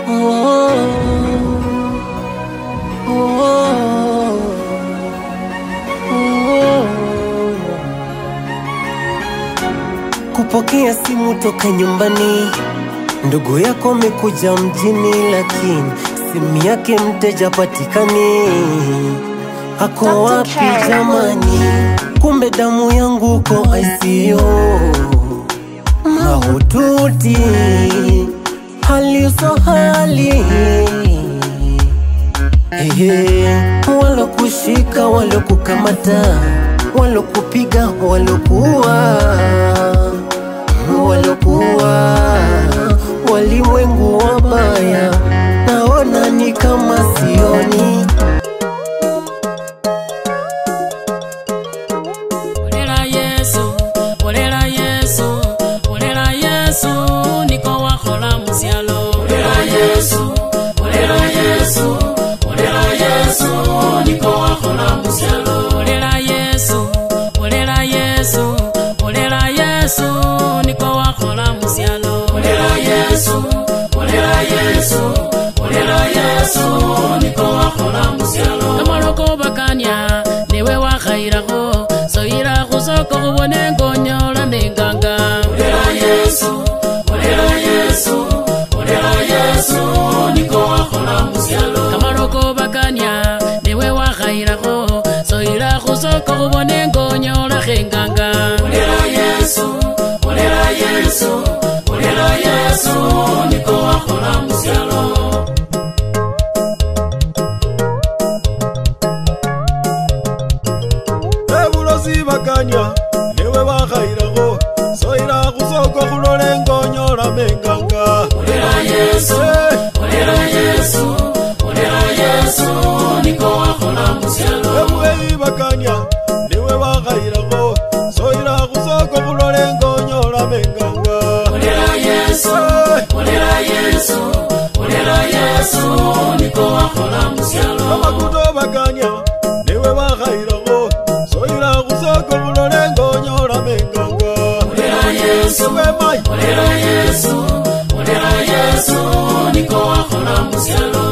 Kupokea simu toka nyumbani, ndugu yako amekuja mjini, lakini simu yake mteja patikani. Ako Dr. wapi K. jamani? Kumbe damu yangu uko ICU mahututi, hali uso hali Ehe, walokushika, walokukamata, walokupiga, walokuwa, walokuwa walimwengu wabaya, naona ni kama sioni. Olela Yesu, olela Yesu, olela Yesu, niko wakhola musialo. Olela Yesu, olela Yesu, olela Yesu, niko wakhola musialo. Olela Yesu, olela Yesu, olela Yesu, niko wakhola musialo. Olela Yesu, olela Yesu, olela Yesu, niko wakhola musialo. Kamaloko bakanya, niwe wakhairakho, soyira khusoko khubone ngonyola nenganga. Olela Yesu, olela Yesu, olela Yesu, niko wakhola musialo. Kamaloko bakanya, niwe wakhairakho, soyira khusoko khubone ngonyola khenganga. Olela Yesu, olela Yesu, olela Yesu, niko wakhola musialo. ebulosi bakanya newe bakhairakho soyila khusoko khulole ngonyola menganga Olela Yesu, olela Yesu, olela Yesu, niko wakhola musialo. ebueyi bakanya newe bakhairakho soyila khusoko khulole ngonyola menganga Olela Yesu, olela Yesu, olela Yesu, niko wakhola musialo. amakuto bakanya newe bakhairakho soyila khusoko khulole ngonyola menganga Olela Yesu, wemai olela Yesu, olela Yesu, niko wakhola musialo.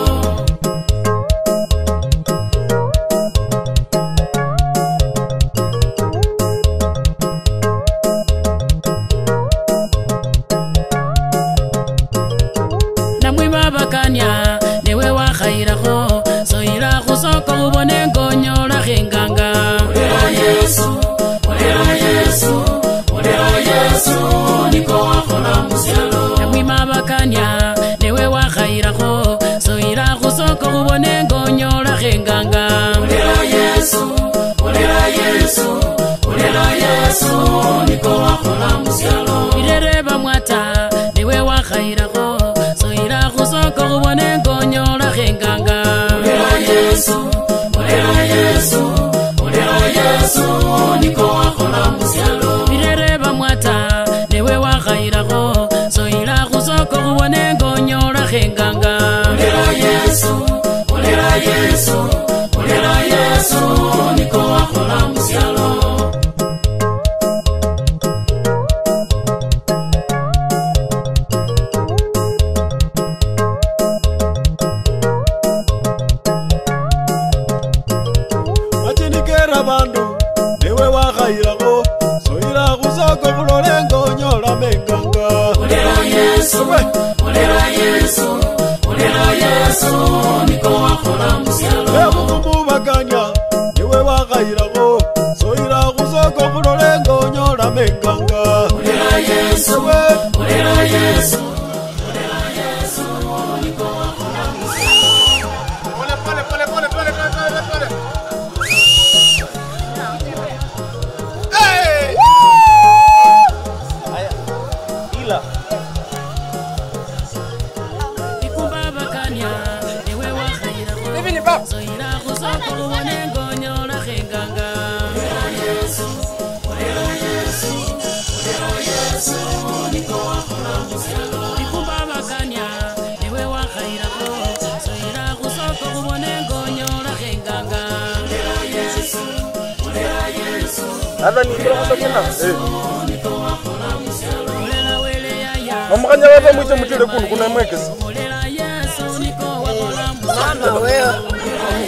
namwima bakanya newe wakhairakho soyila khusoko ubone ngonyola khenganga olela yesu olela yesu olela yesu niko wakhola musialo namwima bakanya newe wakhairakho soyila khusoko ubone ngonyola khenganga olela yesu olela yesu olela yesu niko wakhola musialo irere bamwata newe wakhairakho soyila khusoko ubone ngonyola khenganga olela yesu olela yesu olela yesu niko wakhola musialo irere bamwata newe wakhairakho soyila khusoko ubone ngonyola khenganga olela yesu olela yesu olela yesu niko wakhola musialo machinikera bandu newe wakhairakho soyila khusoko khulole ngonyola menganga olela yesu olela yesu olela yesu niko wakhola musialo ebukumu bakanya newe wakhairakho soyila khusoko khulole ngonyola menganga olela yesu olela yesu olela yesu niko wakhola ikumba bakanya newe wakhairakho soyila khusoko ubone ngonyola khenganga olela yesu olela yesu olela yesu niko wakhola musialo ikumba bakanya newe wakhairakho soyila khusoko ubone ngonyola khenganga olela yesu olela yesu niko wakhola musialo olela wele yaya omukanya bava mwite mutile kunu kuna mwekesi olela yesu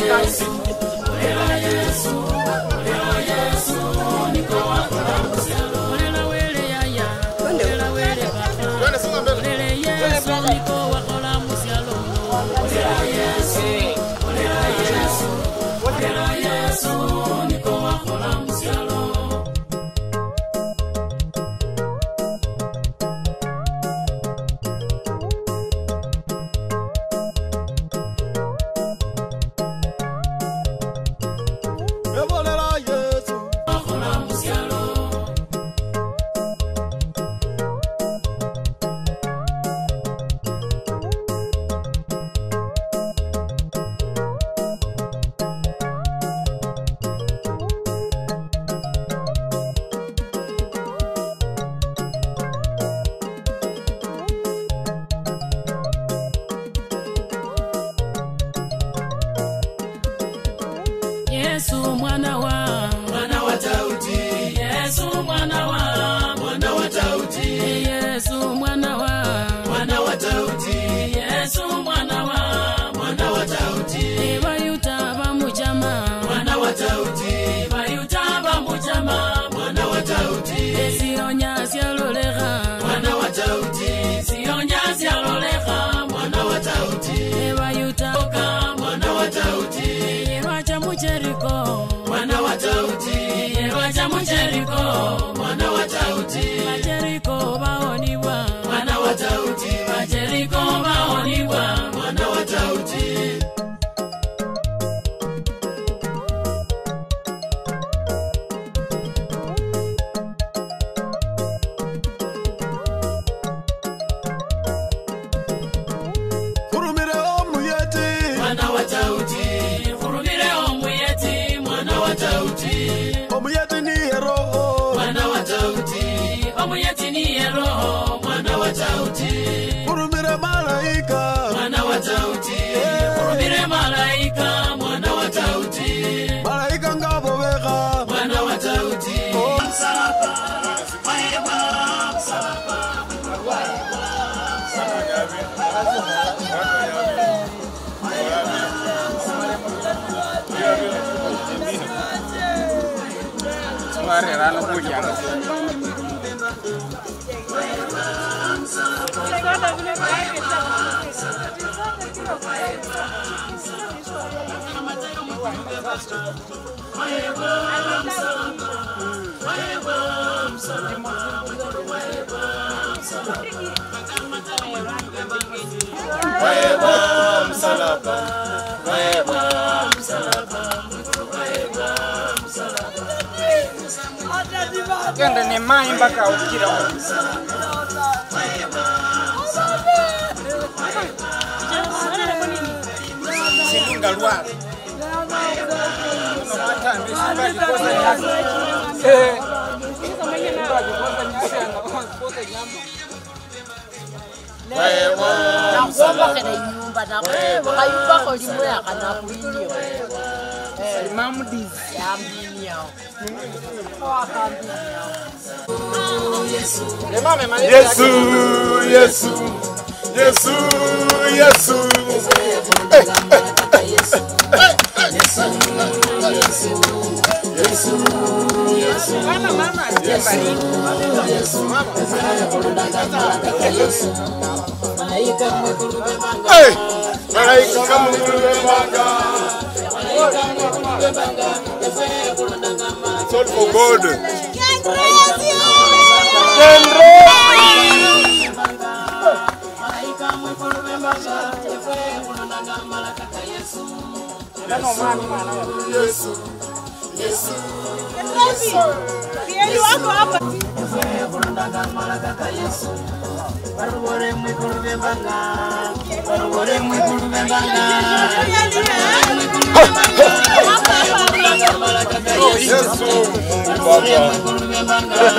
Olela wele yaya, olela wele papa. Olele Yesu niko wakola musialo. Olela Yesu, olela Yesu, olela Yesu niko wakola musialo. evolela yesu Wakola musialo. Yesu mwana wa mwana wa Daudi Yesu mwana wa mwana wa Daudi Yesu mwana wa mwana wa Daudi Yesu mwana wa mwana wa Daudi Bayuta bamujama mwana wa Daudi Bayuta bamujama mwana wa Daudi Sionya sialoleha mwana wa Daudi Sionya sialoleha mwana wa Daudi Bayuta oka mwana wa Daudi Yerwacha mucheriko mwana wa Daudi Yerwacha mucheriko mwana wa Daudi Macheriko baonibwa mwana wa Daudi Macheriko baonibwa mwana wa Daudi hurumire omuyeti mwana wa Daudi Hurumire omuyeti mwana wa Daudi omuyeti niye roho mwana wa Daudi omuyeti niye roho mwana wa Daudi hurumire malaika mwana wa Daudi Hurumire malaika mwana wa Daudi malaika ngabobeka mwana wa Daudi Genda ne mai mpaka ukira sindunga lwala unomatambi simbakikosa nyasi simbakikosa nyasi anakosa nyama nakuombakela inyumba nakayumbako limwe akanakulinio mamudizi yambiniao lemame yesu yesu yesu yesu mama mama asiembariki Hey! malaika kamulubembanga It's all for God. Yesu, Yesu, Yesu, Mungu Baba.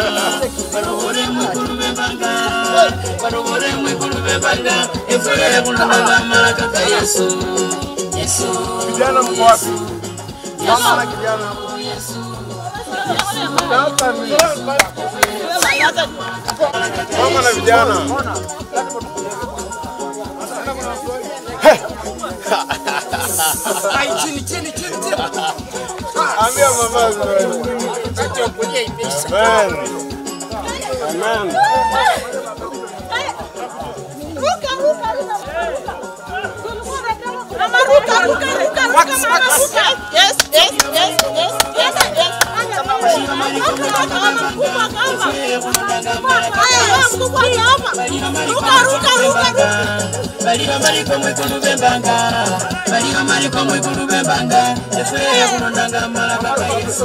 Vijana mko wapi? Mama na kijana hapo. Hapa ni- Mama na vijana. Ai, chini chini Ambia mavazi wewe. Wakati wa kulia imeisha. Amen. Amen. baliba baliko mwekulu bembanga baliba baliko mwekulu bembanga efeya kulondanga malaka yesu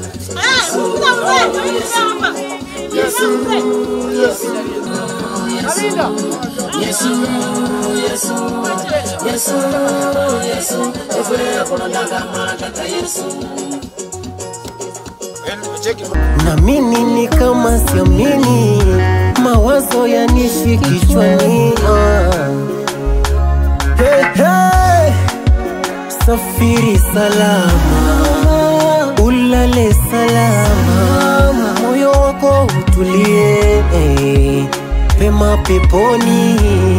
yesu yesu yesu yesu efeya kulondanga malaka yesu Cheki Namini ni kama siamini, mawazo yanishi kichwani. ah. Hey, hey. Safiri salama, ulale salama, moyo wako utulie eh, pema peponi.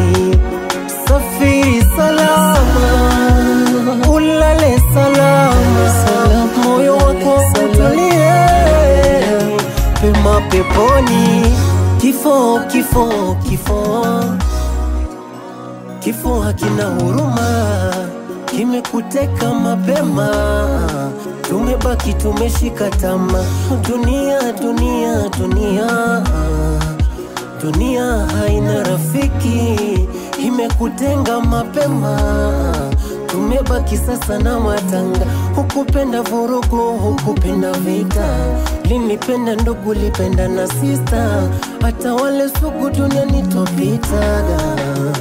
Safiri salama, ulale salama, moyo wako utulie pema peponi. Kifo, kifo, kifo Kifo hakina huruma, kimekuteka mapema. Tumebaki tumeshika tama, dunia dunia dunia, dunia haina rafiki, imekutenga mapema. Tumebaki sasa na matanga, hukupenda vurugu, hukupenda vita, linipenda ndugu, lipenda na sista, hata wale sugu duniani twapitaga.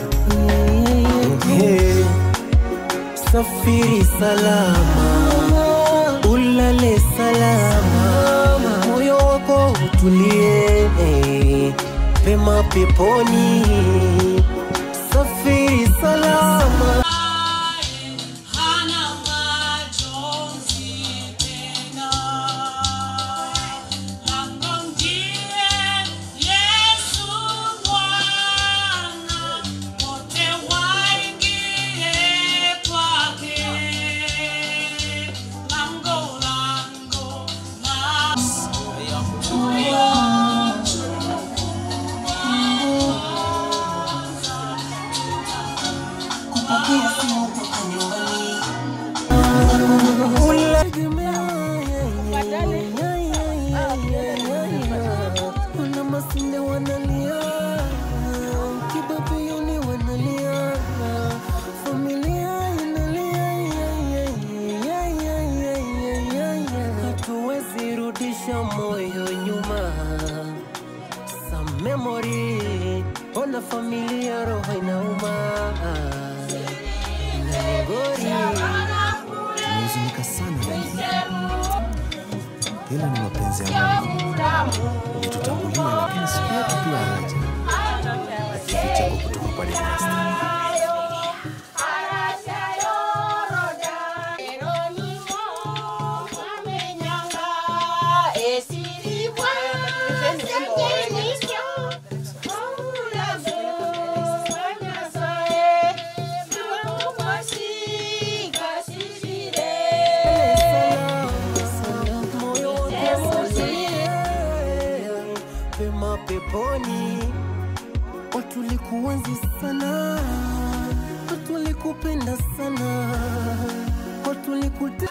Hey, safiri salama, ulale salama, moyo wako utulie eh, pema peponi. Safiri salama. hana majonzi tena lango ndiye yesu bwana wote waingie kwake lango lango la Kuna masinde wanalia, kibabiyoni wanalia, familia inalia, hatuwezi rudisha moyo nyuma. Some memory, ona familia, roho inauma, inanigori Nimehuzunika sana na hili. Hilo ni mapenzi ya Mungu. Ulitutangulia, lakini siku yetu pia haja. Kifo chako kutoka kwa Devasta. pema peponi. Watu walikuenzi sana, watu walikupenda sana, watu walikute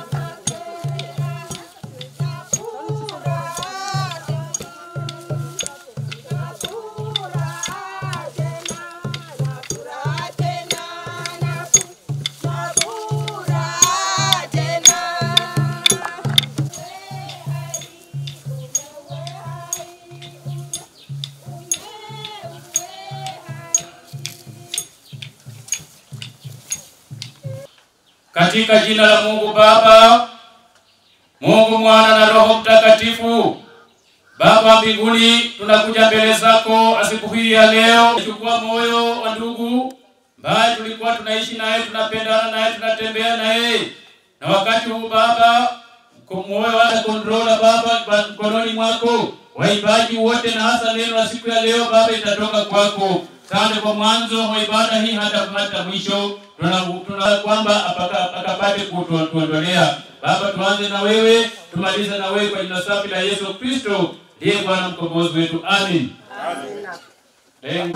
Katika jina la Mungu Baba, Mungu Mwana na Roho Mtakatifu. Baba mbinguni, tunakuja mbele zako asiku hii ya leo. Chukua moyo wa ndugu ambaye tulikuwa tunaishi naye, tunapendana naye, tunatembea naye, na wakati huu Baba, kwa moyo wa kontrola Baba ba- mkononi mwako, waimbaji wote na hasa neno la siku ya leo Baba itatoka kwako. Asante kwa mwanzo wa ibada hii hata hata mwisho, tuna, tuna kwamba apaka- akapate kutuondolea Baba, tuanze na wewe, tumalize na wewe kwa jina safi la Yesu Kristo, ndiye Bwana mkombozi wetu. Amin. Amen.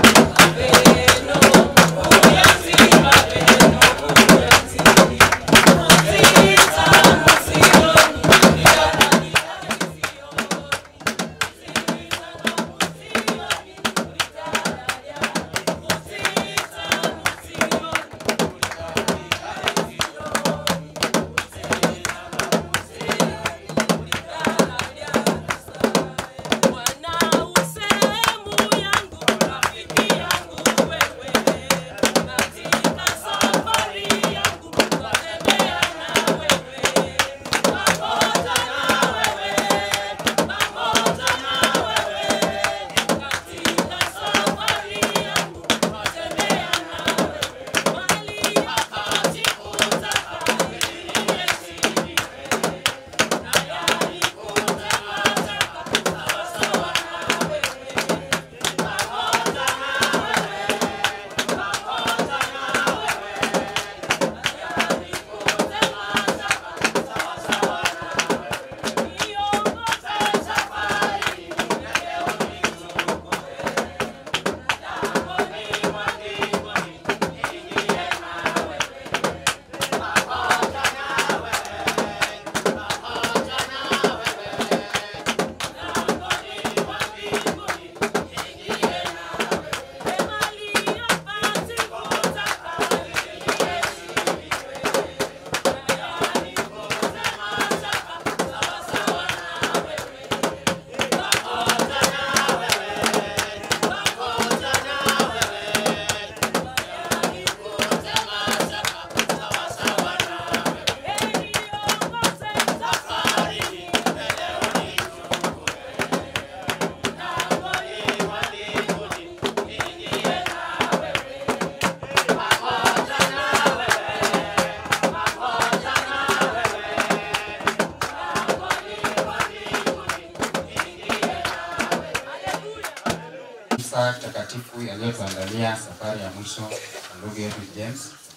Kanisa takatifu yaliyotuandalia safari ya mwisho wa ndugu yetu James,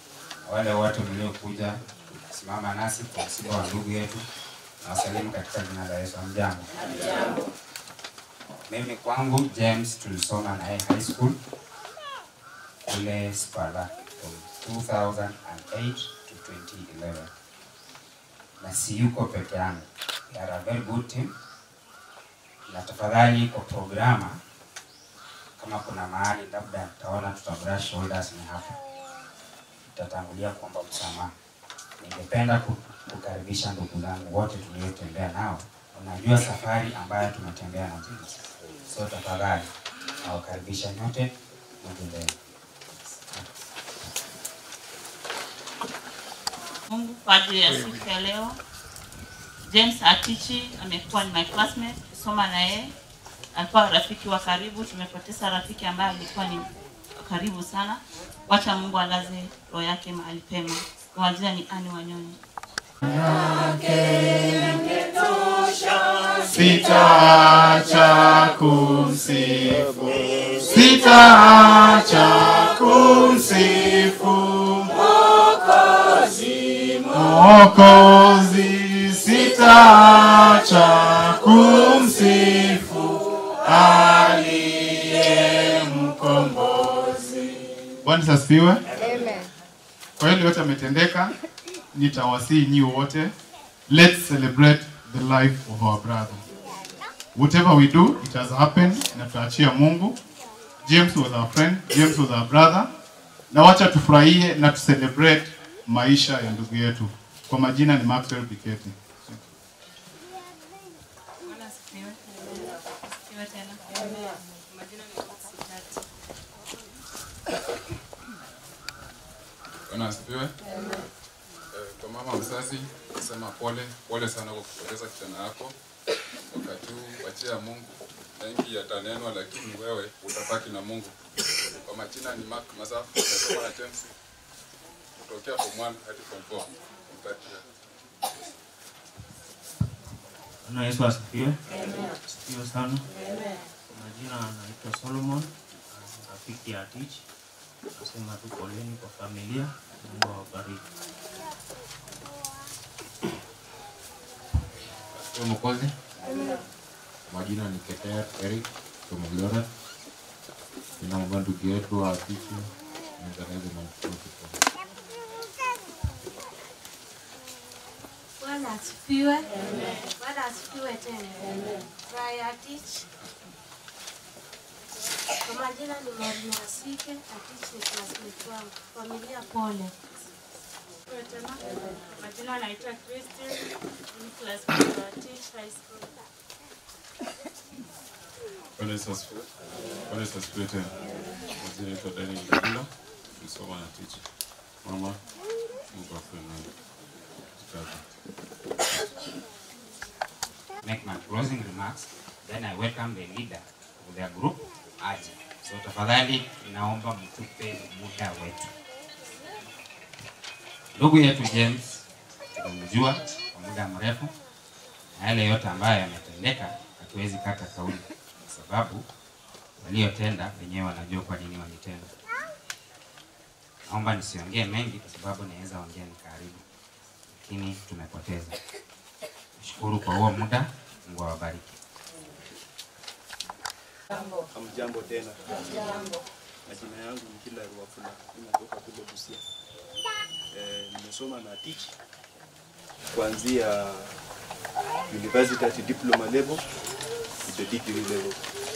na wale wote mliokuja kusimama nasi kwa msiba wa ndugu yetu, na wasalimu katika jina la Yesu. Hamjambo? Mimi kwangu James tulisoma naye high school kule Spala from 2008 to 2011, na si yuko peke yangu, we are a very good team, na tafadhali kwa programa kama kuna mahali labda taona tuta brush shoulders ni hapa, tutatangulia kuomba msamaha. Ningependa ku- kukaribisha ndugu zangu wote tuliotembea nao. Unajua safari ambayo tumetembea na James, so tafadhali nawakaribisha nyote mje mbele. Mungu kwa ajili ya siku ya leo. James Atichi amekuwa ni my classmate, kusoma na yeye, alikuwa rafiki wa karibu. Tumepoteza rafiki ambaye alikuwa ni karibu sana. Wacha Mungu alaze roho yake mahali pema. Kwa jina ni Ani Wanyonyi. Sitaacha kumsifu, sitaacha kumsifu Mwokozi, sitaacha kumsifu aliye mkombozi. Bwana Yesu asifiwe. Kwa hiyo yote ametendeka, nitawasihi nyi wote, let's celebrate the life of our brother. Whatever we do, it has happened na tutaachia Mungu. James was our friend, James was our brother. Na wacha tufurahie na tucelebrate maisha ya ndugu yetu. Kwa majina ni Maxwell Piketi. Bwana asifiwe. Asifiwe tena. Majina ni Sitati. Bwana asifiwe. Eh, Kwa mama mzazi nasema pole pole sana kwa kupoteza kijana yako. Wakati huu wachia Mungu, mengi yatanenwa, lakini wewe utabaki na Mungu. Kwa majina ni Mark Masafu, nasoma na James kutokea form 1 hadi form 4. Mtakia. Bwana Yesu asifiwe. Asifiwe sana. Kwa Majina anaitwa Solomon, ni rafiki ya Tich. Nasema tu poleni kwa familia, Mungu awabariki. Sio Mwokozi. Majina ni Keter Eric Tomoglora. Ninaomba ndugu yetu afike niendeleze na mtoto. Bwana asifiwe. Bwana asifiwe tena. Raya Tich. Kwa majina ni Maria Asike, Atich ni classmate wangu. Familia pole. Asifiwe tena. Majina anaitwa Christine, ni classmate wa Teach High School. Bwana Yesu asifiwe. Bwana Yesu asifiwe tena. Majina naitwa Daniel Ndagula, nisoma na teacher. Mama, Mungu afe nawe. Kaka. make my closing remarks then I welcome the leader of their group aje. So tafadhali naomba mtupe muda wetu. Ndugu yetu James tumemjua kwa muda mrefu na yale yote ambayo yametendeka, hatuwezi kata kauli kwa sababu waliotenda wenyewe wanajua kwa nini walitenda. Naomba nisiongee mengi kwa sababu naweza ongea nikaribu, lakini tumepoteza. Shukuru kwa huo muda, Mungu awabariki. Hamjambo tena. Majina yangu ni Kila Ruafula, ninatoka kule Busia. Eh, nimesoma na teach kuanzia university at diploma level to the degree level.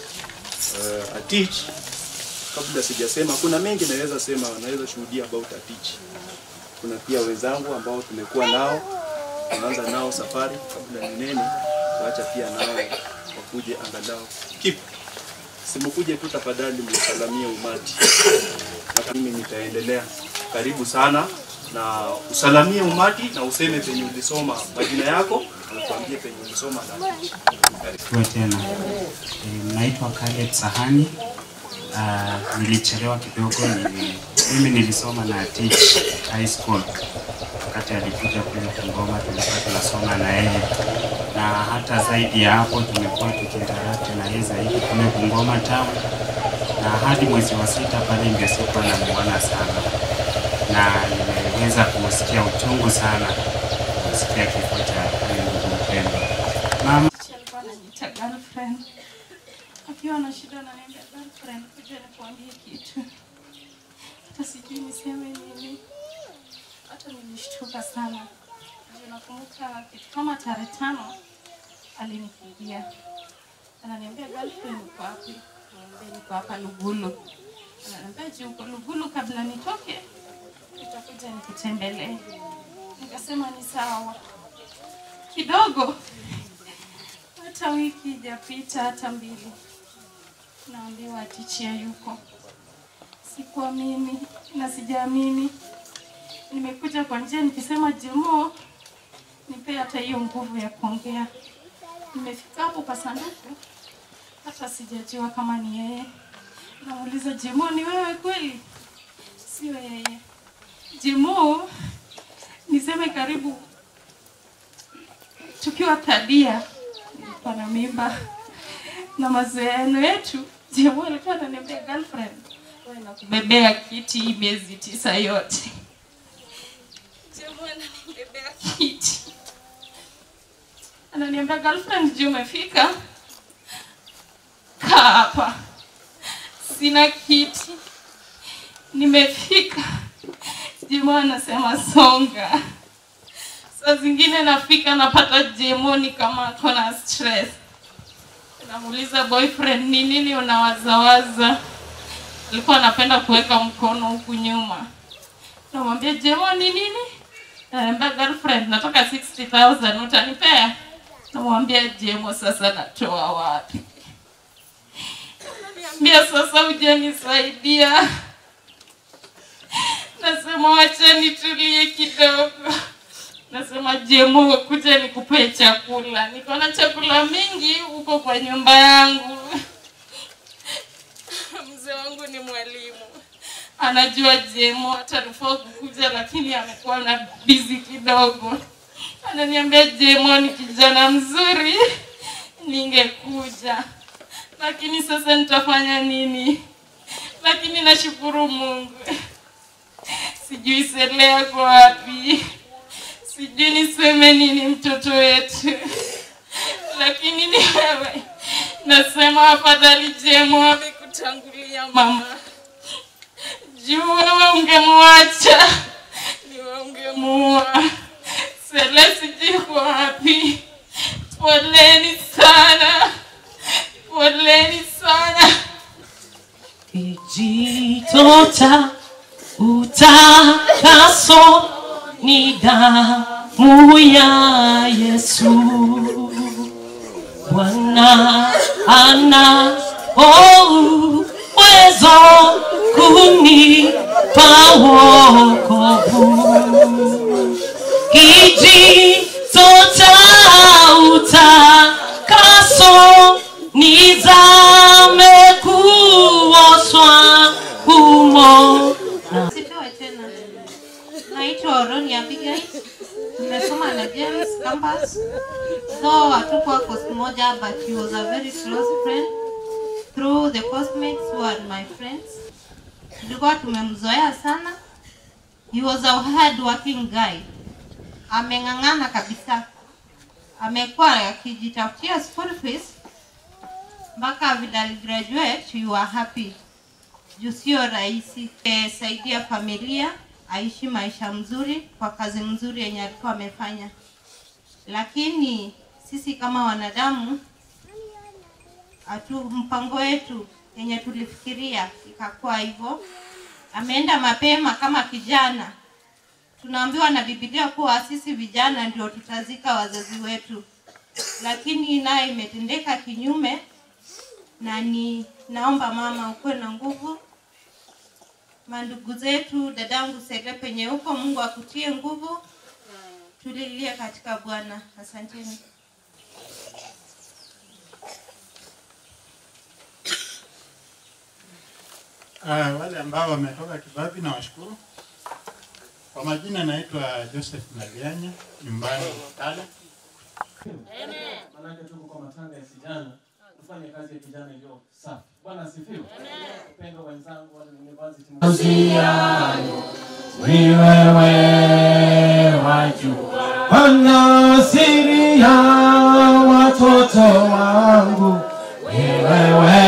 Uh, a teach kabla sijasema, kuna mengi naweza sema, naweza shuhudia about a teach. Kuna pia wenzangu ambao tumekuwa nao, tunaanza nao safari kabla ni nene, waacha pia nao wakuje angalau keep simukuje tu tafadhali msalamie umati. Na mimi nitaendelea. Karibu sana na usalamie umati na useme penye ulisoma majina yako na tuambie penye ulisoma na Tuwe tena. E, naitwa Caleb Sahani. Uh, nilichelewa kidogo nili, mimi nilisoma na Teach High School wakati alikuja kule Kigoma, tulikuwa tunasoma na yeye, na hata zaidi ya hapo tumekuwa tukiinteract na yeye zaidi kule Bungoma town, na hadi mwezi wa sita pale ndio sikuwa namuona sana, na nimeweza kusikia uchungu sana kusikia kifo cha huyu ndugu mpendwa. Mama Teacher alikuwa ananiita girlfriend. Akiwa na shida ananiambia girlfriend, kuja nikuambie kitu. Hata sijui niseme nini. Hata nilishtuka sana. Ndio nakumbuka kitu kama tarehe tano alinipigia. Ananiambia girlfriend uko wapi? Niambia niko hapa Lugulu. Ananiambia je, uko Lugulu kabla nitoke? Nitakuja nikutembelee. Nikasema ni sawa. Kidogo hata wiki ijapita hata mbili, naambiwa tichia yuko. Sikuamini na sijaamini. Nimekuja kwa njia nikisema Jemo, nipe hata hiyo nguvu ya kuongea. Nimefika hapo kwa sanduku, hata sijajua kama ni yeye. Namuuliza Jemo, ni wewe kweli? Sio yeye. Jemo, niseme karibu tukiwa Thadia nilikuwa na mimba na mazoeano yetu, Jemo alikuwa ananiambia girlfriend, wewe nakubebea kiti hii miezi tisa yote. Jemo ananibebea kiti, ananiambia girlfriend, je, umefika? Kaa hapa, sina kiti, nimefika. Jemo anasema songa saa zingine nafika napata jemoni kama ako na stress. Namuuliza boyfriend, ni nini unawazawaza? Alikuwa anapenda kuweka mkono huku nyuma. Namwambia jemo ni nini? Ananiambia girlfriend, nataka 60,000 utanipea? Namwambia jemo, sasa natoa wapi? Ananiambia sasa hujanisaidia. Nasema wacha nitulie kidogo. Nasema Jemo, kuja nikupe chakula. Niko na chakula mingi huko kwa nyumba yangu. Mzee wangu ni mwalimu, anajua Jemo atarufaa kukuja, lakini amekuwa na bizi kidogo. Ananiambia Jemo ni kijana mzuri, ningekuja, lakini sasa nitafanya nini? Lakini nashukuru Mungu, sijui Selea kwa wapi sijui niseme nini mtoto wetu lakini ni wewe. Nasema afadhali Jemo amekutangulia mama, juu wewe ungemwacha, ni wewe ungemuua. Sele sijui uko wapi. Poleni sana, poleni sana. Kijito cha utakaso ni damu ya Yesu. Bwana ana uwezo kunipa wokovu. Kijito cha utakaso nizame kuoshwa humo na Sipewe tena. Naitwa Oroni Abigail. Nimesoma na James campus. Though hatukuwa course moja but he was a very close friend through the classmates who are my friends. Tulikuwa tumemzoea sana. He was a hard working guy. Ameng'ang'ana kabisa. Amekuwa akijitafutia school fees mpaka vile aligraduate you are happy juu sio rahisi e, saidia familia aishi maisha mzuri kwa kazi mzuri yenye alikuwa amefanya lakini sisi kama wanadamu hatu mpango wetu yenye tulifikiria ikakuwa hivyo ameenda mapema kama kijana tunaambiwa na bibilia kuwa sisi vijana ndio tutazika wazazi wetu lakini naye imetendeka kinyume na ni naomba mama ukuwe na nguvu mandugu zetu dadangu sele penye huko mungu akutie nguvu tulilie katika bwana asanteni Uh, wale ambao wametoka Kibabi na washukuru. Kwa majina naitwa Joseph Malianya, nyumbani Tala. Manake tuko kwa matanga ya vijana, tufanye kazi ya vijana iliyo safi. Bwana asifiwe. Upendo wenzangu wale university. Usiano, ni wewe wajua Bwana siri ya watoto wangu, ni wewe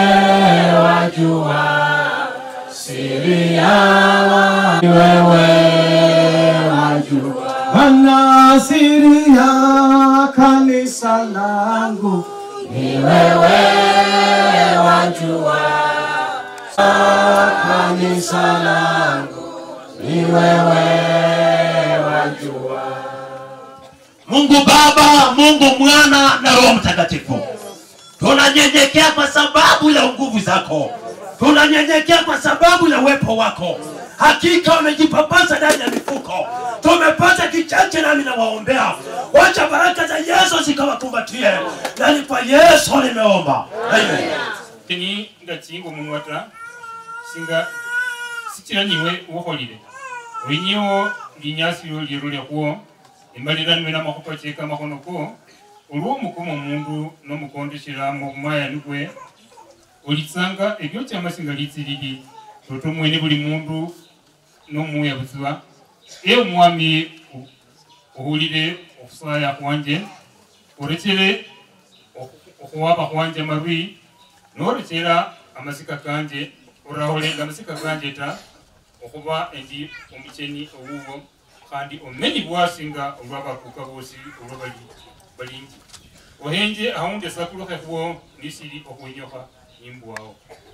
wajua siri ya wa- ni wewe wajua Bwana siri ya kanisa langu, ni wewe wajua kanisa langu ni wewe wajua. Mungu Baba, Mungu Mwana na Roho Mtakatifu, tunanyenyekea kwa sababu ya nguvu zako, tunanyenyekea kwa sababu ya uwepo wako. Hakika wamejipapasa ndani ya mifuko, tumepata kichache, nami nawaombea, wacha baraka za Yesu zikawakumbatie, na ni kwa Yesu nimeomba, amen. ni nga kingo munwata singa sikira niwe wokholile olinyewo linyasilo liro lyakwo emaliranwe namakhupa cheka amakhono ko olwo omukoma omundu nomukondeshela mubumayani bwe olitsanga ebyo kyamasinga litsilili toto mwene buli mundu nomuya butsiba e omwami ohulile okhusaya khwanje orekele okhuwaba khwanje amarwi norekera amasika kanje oraholenga amasika kanje ta okhuba endi omucheni owuwo khandi omenyi bwasinga olwabakuka bosi olwo bali balingi ohenje ahunde sakulokhe khwo nisili okhwenyokha nimbwawo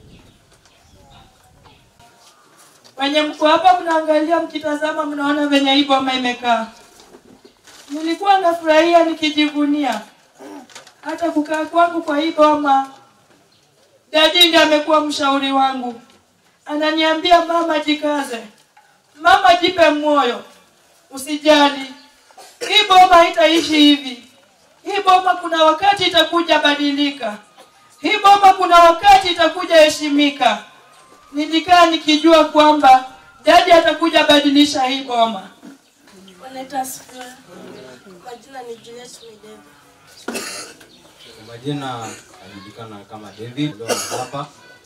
Wenye mko hapa mnaangalia, mkitazama, mnaona venye hii boma imekaa. Nilikuwa nafurahia nikijivunia hata kukaa kwangu kwa hii boma. Dadi ndiye amekuwa mshauri wangu, ananiambia mama, jikaze, mama, jipe moyo, usijali, hii boma haitaishi hivi. Hii boma kuna wakati itakuja badilika, hii boma kuna wakati itakuja heshimika nilikaa nikijua kwamba dadi atakuja badilisha hii boma. Wanaitwa Asifiwe. Majina ni Juliet Mideva. Kwa majina anajulikana kama David leo hapa,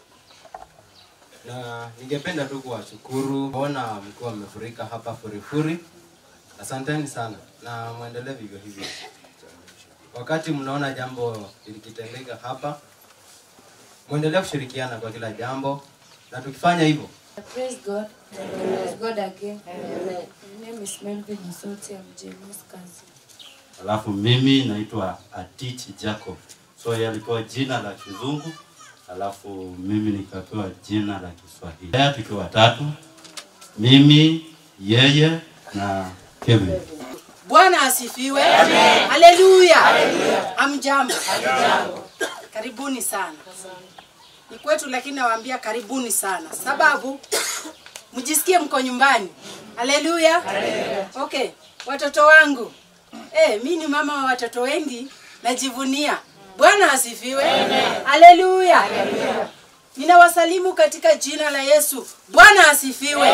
na ningependa tu kuwashukuru kuona mkiwa mmefurika hapa furifuri. Asanteni sana na mwendelee vivyo hivyo. wakati mnaona jambo likitendeka hapa, mwendelee kushirikiana kwa kila jambo, na tukifanya hivyo Praise God. Praise God again. My name is Melvin Nsoti. I'm James cousin. Alafu mimi naitwa Atich Jacob. So yeye alipewa jina la kizungu, alafu mimi nikapewa jina la Kiswahili. Haya tukiwa watatu, mimi, yeye na Kevin. Bwana asifiwe. Haleluya. Amjambo. Karibuni sana. Ni kwetu lakini nawaambia karibuni sana. Sababu mjisikie mko nyumbani. Haleluya. Okay, watoto wangu. Eh, mimi ni mama wa watoto wengi najivunia. Bwana asifiwe. Haleluya. Ninawasalimu katika jina la Yesu. Bwana asifiwe.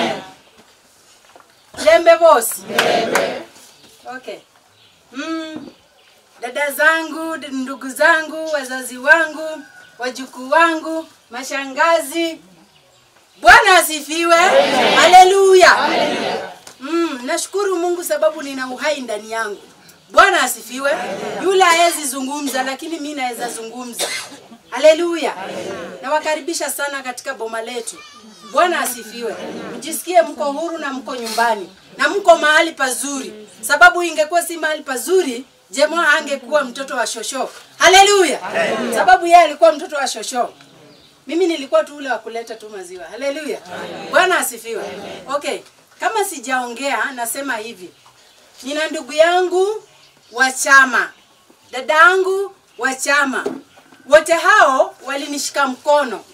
Lembe bosi. Okay. Mm, dada zangu, d- ndugu zangu, wazazi wangu, wajukuu wangu, mashangazi. Bwana asifiwe. Haleluya. Mm, nashukuru Mungu sababu nina uhai ndani yangu. Bwana asifiwe. Yule hawezi zungumza lakini mimi naweza zungumza. Haleluya. Nawakaribisha sana katika boma letu. Bwana asifiwe. Mjisikie mko huru na mko nyumbani na mko mahali pazuri, sababu ingekuwa si mahali pazuri Jemo angekuwa mtoto wa shosho. Haleluya. Sababu yeye alikuwa mtoto wa shosho. Mimi nilikuwa tu ule wa kuleta tu maziwa. Haleluya. Bwana asifiwe. Okay. Kama sijaongea nasema hivi. Nina ndugu yangu wa chama. Dada yangu wa chama. Wote hao walinishika mkono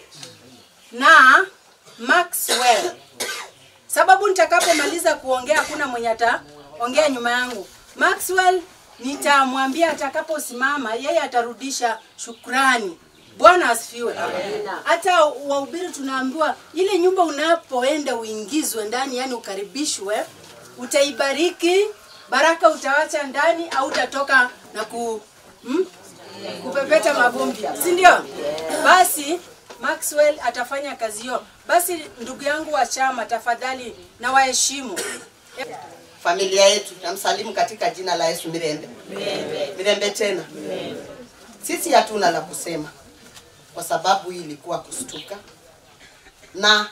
na Maxwell. Sababu nitakapomaliza kuongea hakuna mwenye ataongea nyuma yangu. Maxwell nitamwambia atakaposimama yeye atarudisha shukrani. Bwana asifiwe. Hata wahubiri tunaambiwa ile nyumba unapoenda uingizwe ndani, yani ukaribishwe, utaibariki, baraka utawacha ndani au utatoka na ku hmm? kupepeta mavumbi, si ndio? Basi Maxwell atafanya kazi hiyo. Basi ndugu yangu wa chama, tafadhali na waheshimu familia yetu namsalimu katika jina la Yesu Mirembe. Mirembe tena. Sisi hatuna la kusema kwa sababu hii ilikuwa kustuka, na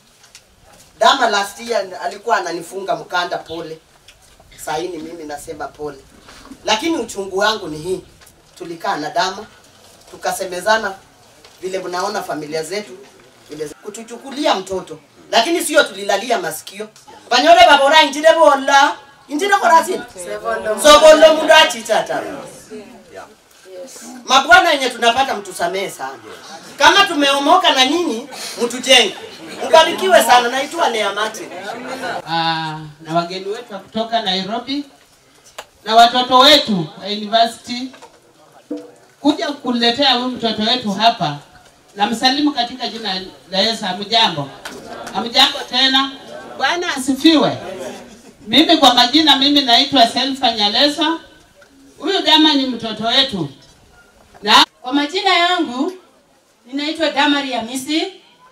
Dama last year alikuwa ananifunga mkanda pole, saa hii ni mimi nasema pole, lakini uchungu wangu ni hii, tulikaa na Dama tukasemezana vile mnaona familia zetu vile kutuchukulia mtoto, lakini sio tulilalia masikio banyore babora injire bola injire korasini sobolo mundu achitata mabwana yenye tunapata mtusamee sana kama tumeomoka na nyinyi mtujenge mbarikiwe sana naitwa Lea Martin Ah, na wageni wetu wa kutoka Nairobi na watoto wetu wa university kuja kuletea huyu mtoto wetu hapa. Namsalimu katika jina la Yesu. Hamjambo? Hamjambo tena. Bwana asifiwe. Mimi kwa majina, mimi naitwa Selfa Nyalesa. Huyu dama ni mtoto wetu na Kwa majina yangu ninaitwa Damari Hamisi,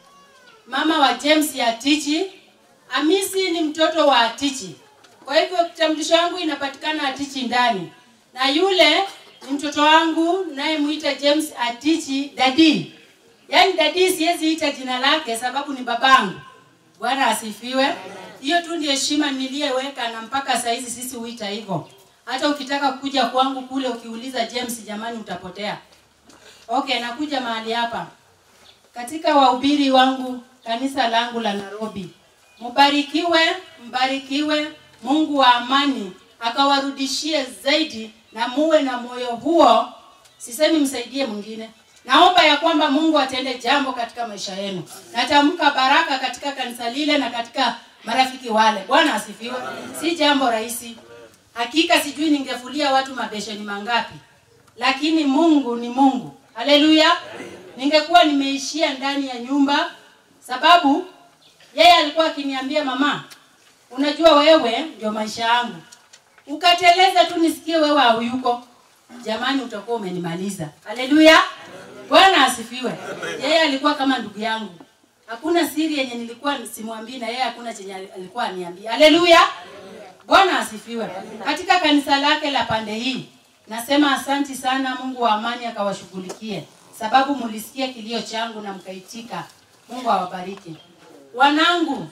mama wa James ya Atichi. Hamisi ni mtoto wa Atichi, kwa hivyo kitambulisho yangu inapatikana Atichi ndani, na yule ni mtoto wangu naye muita James Atichi dadi. Yaani dadi siwezi ita jina lake sababu ni babangu. Bwana asifiwe. Hiyo tu ndio heshima niliyeweka na mpaka saa hizi sisi huita hivyo. Hata ukitaka kuja kwangu kule ukiuliza James, jamani, utapotea. Okay, nakuja mahali hapa katika wahubiri wangu kanisa langu la Nairobi. Mbarikiwe, mbarikiwe Mungu wa amani akawarudishie zaidi, na muwe na moyo huo. Sisemi msaidie mwingine, naomba ya kwamba Mungu atende jambo katika maisha yenu. Natamka baraka katika kanisa lile na katika marafiki wale. Bwana asifiwe. Si jambo rahisi hakika, sijui ningefulia watu mabesheni mangapi, lakini Mungu ni Mungu. Haleluya! Ningekuwa nimeishia ndani ya nyumba, sababu yeye alikuwa akiniambia mama, unajua wewe ndio maisha yangu, ukateleza tu nisikie wewe hauyuko, jamani, utakuwa umenimaliza. Haleluya! Bwana asifiwe. Yeye alikuwa kama ndugu yangu, hakuna siri yenye nilikuwa simwambii, na yeye hakuna chenye alikuwa aniambia. Haleluya! Bwana asifiwe. Katika kanisa lake la pande hii Nasema asanti sana, Mungu wa amani akawashughulikie, sababu mulisikia kilio changu na mkaitika. Mungu awabariki wanangu.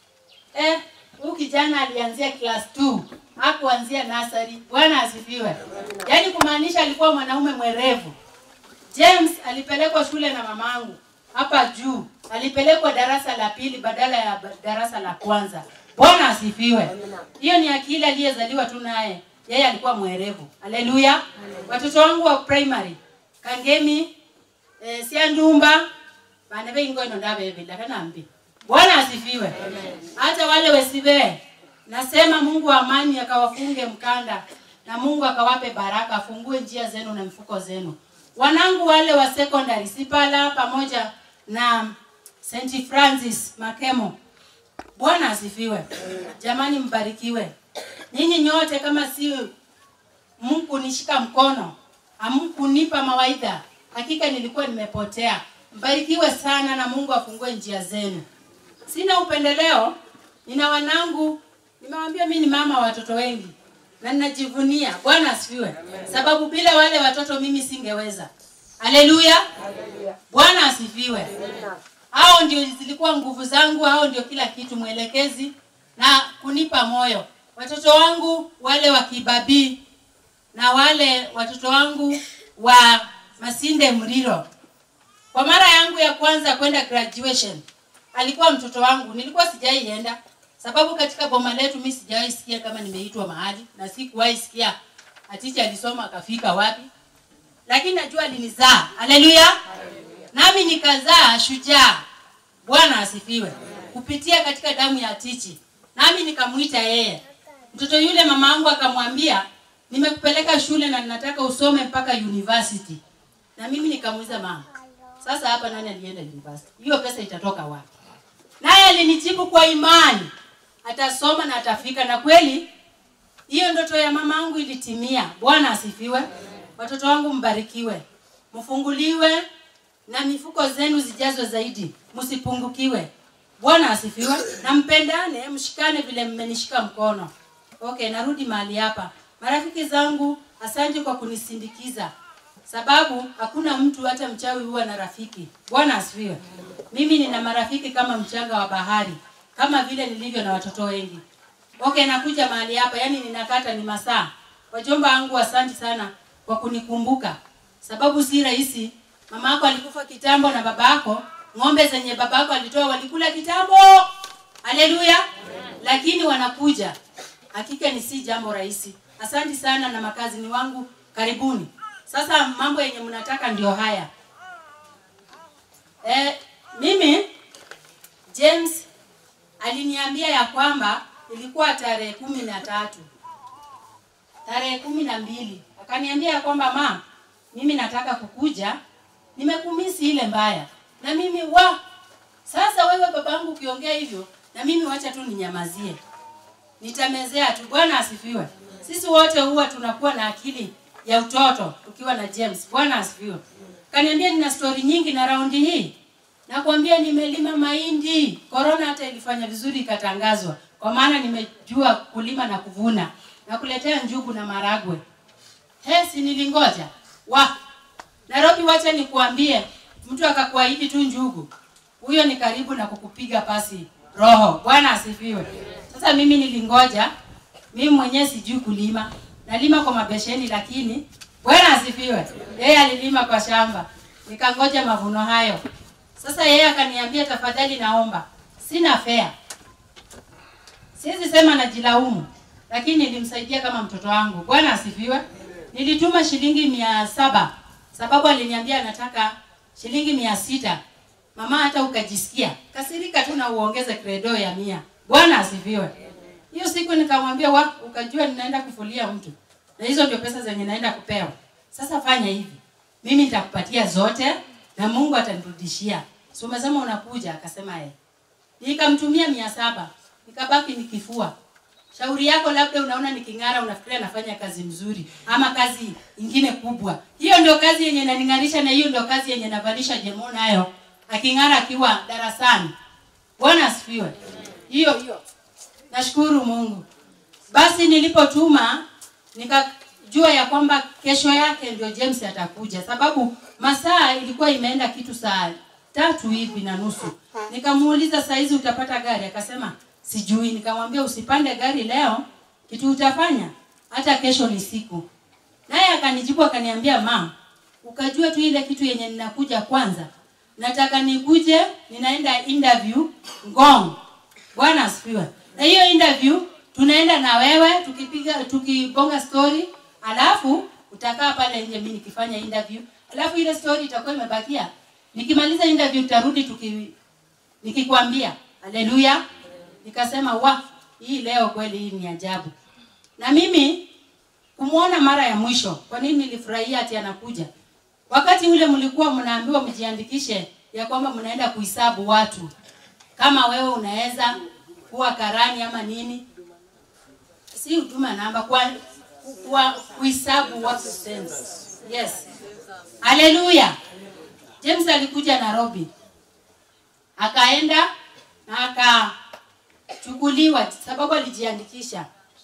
Eh, huyu kijana alianzia class 2 hakuanzia nasari. Bwana asifiwe. Yaani kumaanisha alikuwa mwanaume mwerevu. James alipelekwa shule na mamangu hapa juu, alipelekwa darasa la pili badala ya ba- darasa la kwanza. Bwana asifiwe. Hiyo ni akili aliyezaliwa tu naye, yeye alikuwa mwerevu. Haleluya. Watoto wangu wa primary Kangemi eh, Siandumba bana beingono ndabebela kanambi. Bwana asifiwe. Hata wale wesibe nasema Mungu wa amani akawafunge mkanda na Mungu akawape baraka, afungue njia zenu na mifuko zenu. Wanangu wale wa secondary Sipala pamoja na St Francis Makemo, Bwana asifiwe. Jamani, mbarikiwe nyinyi nyote. Kama si Mungu nishika mkono, hamkunipa mawaidha, hakika nilikuwa nimepotea. Mbarikiwe sana na Mungu afungue njia zenu. Sina upendeleo, nina wanangu, nimewaambia mimi ni mama wa watoto wengi na ninajivunia. Bwana asifiwe, sababu bila wale watoto mimi singeweza. Haleluya, Bwana asifiwe. Hao ndio zilikuwa nguvu zangu, hao ndio kila kitu, mwelekezi na kunipa moyo. Watoto wangu wale wa Kibabii na wale watoto wangu wa Masinde Mriro, kwa mara yangu ya kwanza kwenda graduation alikuwa mtoto wangu, nilikuwa sijaienda sababu katika boma letu mimi sijawahi sikia kama nimeitwa mahali na sikuwahi sikia aticha alisoma akafika wapi, lakini najua alinizaa. Haleluya! Nami nikazaa shujaa. Bwana asifiwe. Kupitia katika damu ya Tichi, nami nikamwita yeye. Mtoto yule mama yangu akamwambia, nimekupeleka shule na ninataka usome mpaka university. Na mimi nikamuuliza mama, sasa hapa nani alienda university? Hiyo pesa itatoka wapi? Naye alinijibu kwa imani, atasoma na atafika. Na kweli hiyo ndoto ya mama yangu ilitimia. Bwana asifiwe. Watoto wangu mbarikiwe, mfunguliwe na mifuko zenu zijazwe zaidi, msipungukiwe. Bwana asifiwe, na mpendane, mshikane vile mmenishika mkono. Okay, narudi mahali hapa. Marafiki zangu, asante kwa kunisindikiza, sababu hakuna mtu hata mchawi huwa na rafiki. Bwana asifiwe. Mimi nina marafiki kama mchanga wa bahari, kama vile nilivyo na watoto wengi. Okay, nakuja mahali hapa, yani ninakata ni masaa. Wajomba wangu, asante sana kwa kunikumbuka, sababu si rahisi. Mama yako alikufa kitambo na baba yako, ng'ombe zenye baba yako alitoa walikula kitambo. Haleluya! Lakini wanakuja, hakika ni si jambo rahisi. Asante sana na makazini wangu, karibuni. Sasa mambo yenye mnataka ndio haya. Eh, mimi James aliniambia ya kwamba ilikuwa tarehe kumi na tatu tarehe kumi na mbili akaniambia ya kwamba ma, mimi nataka kukuja, nimekumisi ile mbaya. Na mimi wa sasa, wewe babangu ukiongea hivyo, na mimi wacha tu ninyamazie, nitamezea tu. Bwana asifiwe. Sisi wote huwa tunakuwa na akili ya utoto tukiwa na James. Bwana asifiwe. Kaniambia nina stori nyingi na raundi hii nakwambia nimelima mahindi. Corona hata ilifanya vizuri ikatangazwa, kwa maana nimejua kulima na kuvuna na kuletea njugu na maragwe. Hesi nilingoja wa Nairobi, wacha nikuambie, mtu akakuahidi tu njugu, huyo ni karibu na kukupiga pasi roho. Bwana asifiwe. Sasa mimi nilingoja, mimi mwenyewe sijui kulima, nalima kwa mabesheni, lakini Bwana asifiwe, yeye alilima kwa shamba, nikangoja mavuno hayo. Sasa yeye akaniambia, tafadhali naomba, sina fea, siwezi sema najilaumu, lakini nilimsaidia kama mtoto wangu. Bwana asifiwe. Nilituma shilingi mia saba sababu aliniambia anataka shilingi mia sita. Mama hata ukajisikia kasirika tu na uongeze credo ya mia. Bwana asifiwe. Hiyo siku nikamwambia wa, ukajua ninaenda kufulia mtu na hizo ndio pesa zenye naenda kupewa. Sasa fanya hivi, mimi nitakupatia zote na Mungu atanirudishia. Si umesema unakuja? Akasema yeye. Nikamtumia mia saba nikabaki nikifua. Shauri yako, labda unaona niking'ara, unafikiria nafanya kazi mzuri ama kazi ingine kubwa. Hiyo ndio kazi yenye inaning'arisha, na hiyo ndio kazi yenye navalisha Jemo nayo aking'ara akiwa darasani. Bwana asifiwe. Hiyo hiyo, nashukuru Mungu. Basi nilipotuma nika jua ya kwamba kesho yake ndio James atakuja, sababu masaa ilikuwa imeenda kitu saa tatu hivi na nusu. Nikamuuliza saa hizi utapata gari? Akasema sijui. Nikamwambia usipande gari leo, kitu utafanya hata kesho ni siku. Naye akanijibu akaniambia, mam, ukajua tu ile kitu yenye ninakuja kwanza, nataka nikuje, ninaenda interview Ngong. Bwana asifiwe. Na hiyo interview tunaenda na wewe tukipiga tukibonga story, alafu utakaa pale nje, mimi nikifanya interview, alafu ile story itakuwa imebakia. Nikimaliza interview tutarudi tuki nikikwambia haleluya. Nikasema wa hii leo kweli hii ni ajabu. Na mimi kumwona mara ya mwisho, kwa nini nilifurahia ati anakuja? Wakati ule mlikuwa mnaambiwa mjiandikishe ya kwamba mnaenda kuhesabu watu, kama wewe unaweza kuwa karani ama nini, si huduma namba, kwa kwa kuhesabu watu sense. Yes, haleluya. James alikuja Nairobi, akaenda na akachukuliwa sababu alijiandikisha.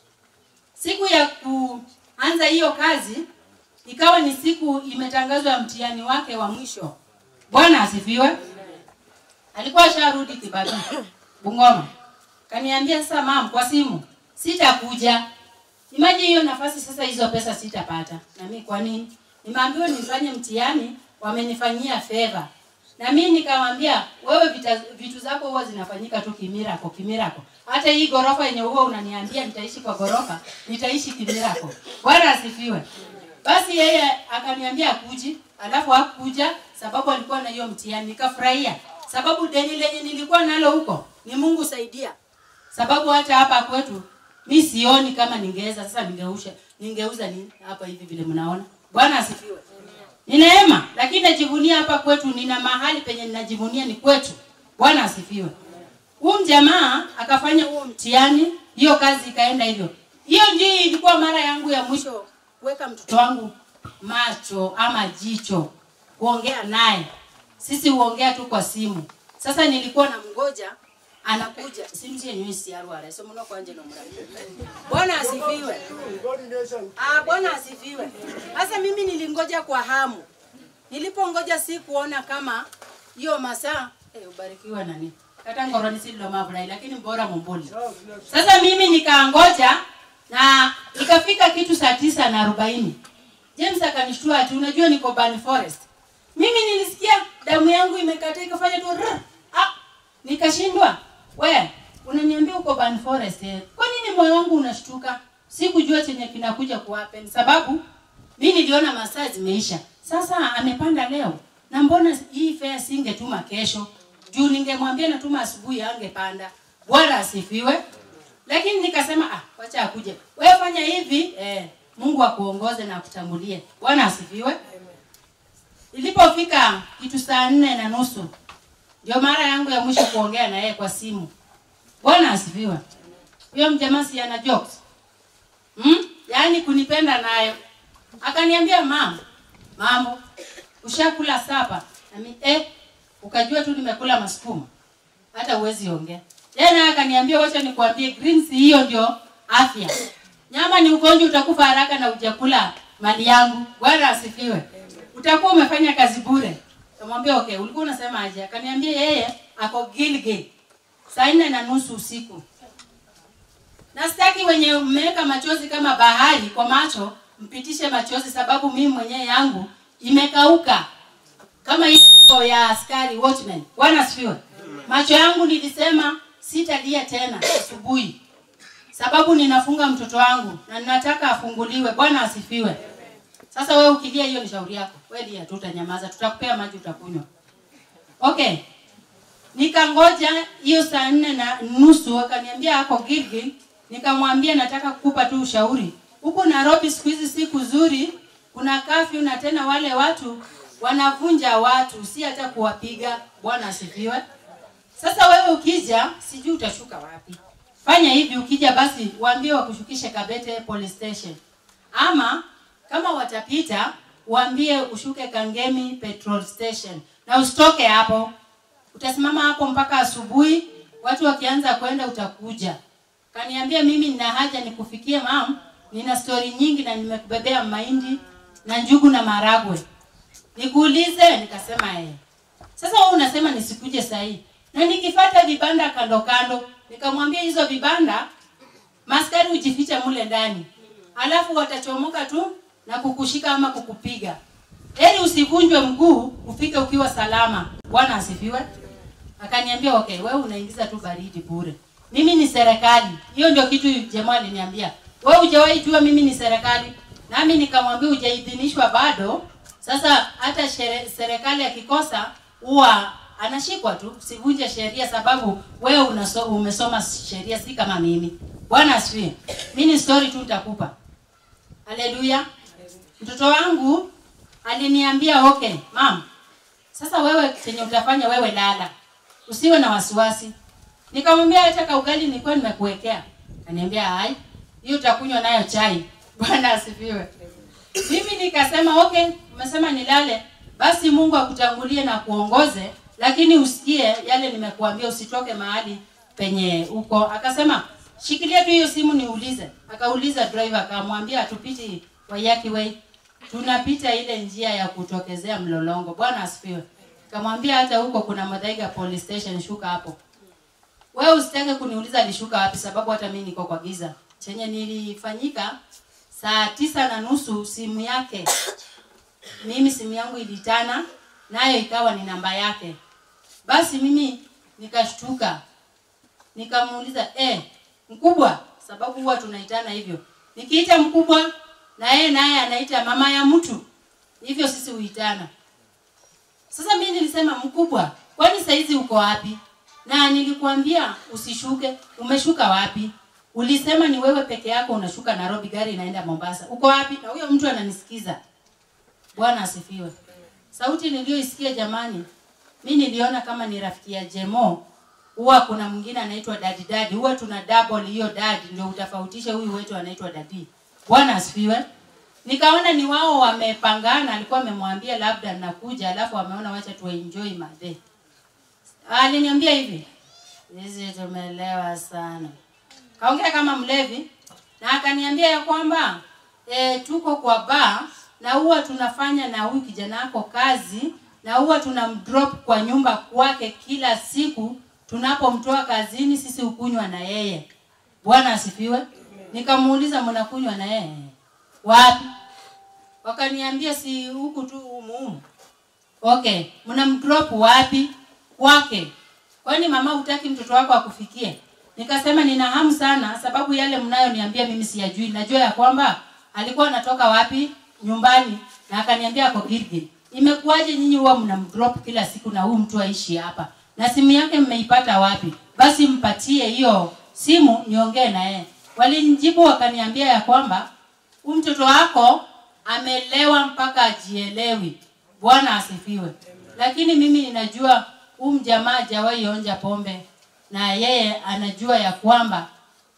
Siku ya kuanza hiyo kazi ikawa ni siku imetangazwa mtihani wake wa mwisho. Bwana asifiwe. Alikuwa asharudi Kibabii Bungoma, kaniambia sasa, mam, kwa simu sitakuja. Imagine hiyo nafasi sasa, hizo pesa sitapata. Na mimi kwa nini? Nimeambiwa nifanye mtihani, wamenifanyia favor. Na mimi nikamwambia wewe vita, vitu zako huwa zinafanyika tu kimirako kimirako. Hata hii gorofa yenye huwa unaniambia nitaishi kwa gorofa, nitaishi kimirako. Bwana asifiwe. Basi yeye akaniambia akuji, alafu hakuja sababu alikuwa na hiyo mtihani. Nikafurahia sababu deni lenye nilikuwa nalo huko ni Mungu saidia, sababu hata hapa kwetu mi sioni kama ningeweza sasa, ningeusha ningeuza nini hapa hivi vile mnaona. Bwana asifiwe. Ni neema, lakini najivunia hapa kwetu, nina mahali penye ninajivunia ni kwetu. Bwana asifiwe. Huyu jamaa akafanya huo mtihani, hiyo kazi ikaenda hivyo. Hiyo ndio ilikuwa mara yangu ya mwisho kuweka mtoto wangu macho ama jicho, kuongea naye. Sisi huongea tu kwa simu. Sasa nilikuwa na mgoja anakuja simtie nywisi arwara so muno kwanje no murabi bwana asifiwe ah bwana asifiwe sasa mimi nilingoja kwa hamu nilipongoja si kuona kama hiyo masaa eh ubarikiwa nani kata ngoroni silo mavulai lakini bora mumbuli sasa mimi nikaangoja na ikafika kitu saa tisa na arobaini James akanishtua ati unajua niko Ban Forest mimi nilisikia damu yangu imekata ikafanya tu rrr. ah nikashindwa we unaniambia uko Ban Forest eh. Kwa nini moyo wangu unashtuka? Sikujua chenye kinakuja kuhappen sababu mi niliona masaa zimeisha. Sasa amepanda leo na mbona hii fare singetuma kesho? Juu ningemwambia natuma asubuhi angepanda. Bwana asifiwe. Lakini nikasema ah, wacha akuje. Wewe fanya hivi eh, Mungu akuongoze na akutangulie. Bwana asifiwe. Ilipofika kitu saa nne na nusu ndio mara yangu ya mwisho kuongea na yeye kwa simu. Bwana asifiwe. Huyo mjamaa si ana jokes. Hmm? Yaani kunipenda nayo. Akaniambia mama, mambo ushakula sapa? Nami eh ukajua tu nimekula masukuma. Hata uwezi ongea. Tena akaniambia wacha nikwambie greens hiyo ndio afya. Nyama ni ugonjwa utakufa haraka na ujakula mali yangu. Bwana asifiwe. Utakuwa umefanya kazi bure. Kamwambia okay, ulikuwa unasema aje? Akaniambia yeye ako Gilgil saa nne na nusu usiku. Na sitaki wenye mmeweka machozi kama bahari kwa macho mpitishe machozi, sababu mimi mwenyewe yangu imekauka kama hiyo ya askari watchman. Bwana asifiwe. Macho yangu nilisema sitalia tena asubuhi, sababu ninafunga mtoto wangu na ninataka afunguliwe. Bwana asifiwe. Sasa wewe ukilia, hiyo ni shauri yako. Wewe lia tu, utanyamaza, tutakupea maji utakunywa. Okay, nikangoja hiyo saa nne na nusu, akaniambia ako Gilgil. Nikamwambia nataka kukupa tu ushauri, huku Nairobi siku hizi si kuzuri, kuna kafyu na tena wale watu wanavunja watu, si hata kuwapiga. Bwana asifiwe. Sasa wewe ukija, sijui utashuka wapi. Fanya hivi, ukija basi waambie wakushukishe Kabete police station, ama kama watapita waambie ushuke Kangemi petrol station na usitoke hapo. Utasimama hapo mpaka asubuhi, watu wakianza kwenda utakuja. Kaniambia mimi nina haja nikufikie mam, nina stori nyingi na nimekubebea mahindi na njugu na maragwe. Nikuulize? Nikasema eh. Sasa wewe unasema nisikuje sahii, na nikifata vibanda kando kando, nikamwambia hizo vibanda maskari ujifiche mule ndani, alafu watachomoka tu na kukushika ama kukupiga. Heri usivunjwe mguu ufike ukiwa salama. Bwana asifiwe. Akaniambia okay, wewe unaingiza tu baridi bure. Mimi ni serikali. Hiyo ndio kitu jamaa aliniambia. Wewe hujawahi jua mimi ni serikali. Nami nikamwambia hujaidhinishwa bado. Sasa hata shere- serikali akikosa huwa anashikwa tu, sivunje sheria sababu wewe unaso, umesoma sheria si kama mimi. Bwana asifiwe. Mimi ni story tu nitakupa. Haleluya. Mtoto wangu aliniambia okay, mam, sasa wewe chenye utafanya wewe lala, usiwe na wasiwasi. Nikamwambia hata kaugali nilikuwa nimekuwekea. Kaniambia hai, hiyo utakunywa nayo chai. Bwana asifiwe. Mimi nikasema okay, umesema nilale, basi Mungu akutangulie na kuongoze, lakini usikie yale nimekuambia, usitoke mahali penye uko. Akasema shikilia tu hiyo simu niulize. Akauliza driver, akamwambia hatupiti Waiyaki Way, tunapita ile njia ya kutokezea Mlolongo. Bwana asifiwe. Kamwambia hata huko kuna Muthaiga police station, shuka hapo. Wewe usitake kuniuliza alishuka wapi, sababu hata mimi niko kwa giza. Chenye nilifanyika saa tisa na nusu simu yake, mimi simu yangu ilitana, nayo ikawa ni namba yake. Basi mimi nikashtuka, nikamuuliza eh, mkubwa, sababu huwa tunaitana hivyo. Nikiita mkubwa na yeye naye anaita mama ya mtu, hivyo sisi huitana. Sasa mimi nilisema mkubwa, kwani saizi uko wapi? Na nilikuambia usishuke, umeshuka wapi? Ulisema ni wewe peke yako unashuka Nairobi, gari inaenda Mombasa. Uko wapi? Na huyo mtu ananisikiza. Bwana asifiwe. Sauti niliyoisikia jamani, mi niliona kama ni rafiki ya Jemo. Huwa kuna mwingine anaitwa Daddy Daddy. Huwa tuna double hiyo daddy ndio utafautishe huyu wetu anaitwa Daddy. Bwana asifiwe. Nikaona ni wao wamepangana, alikuwa amemwambia labda nakuja, alafu wameona wacha tu enjoy madhe. Aliniambia hivi, sisi tumelewa sana. Kaongea kama mlevi na akaniambia ya kwamba e, tuko kwa bar na huwa tunafanya na huyu kijana wako kazi na huwa tunamdrop kwa nyumba kwake kila siku tunapomtoa kazini, sisi hukunywa na yeye. Bwana asifiwe. Nikamuuliza mnakunywa na yeye wapi? Wakaniambia si huku tu humu. Okay, mnamdrop wapi? Kwake. Kwani mama hutaki mtoto wako akufikie? Nikasema nina hamu sana sababu yale mnayoniambia mimi siyajui. Najua ya kwamba alikuwa anatoka wapi nyumbani na akaniambia ako Gilgil. Imekuwaje nyinyi huwa mnamdrop kila siku na huyu mtu aishi hapa? Na simu yake mmeipata wapi? Basi mpatie hiyo simu niongee na yeye. Walinijibu wakaniambia ya kwamba huyu mtoto wako amelewa mpaka ajielewi. Bwana asifiwe. Lakini mimi ninajua huyu mjamaa hajawahi onja pombe na yeye anajua ya kwamba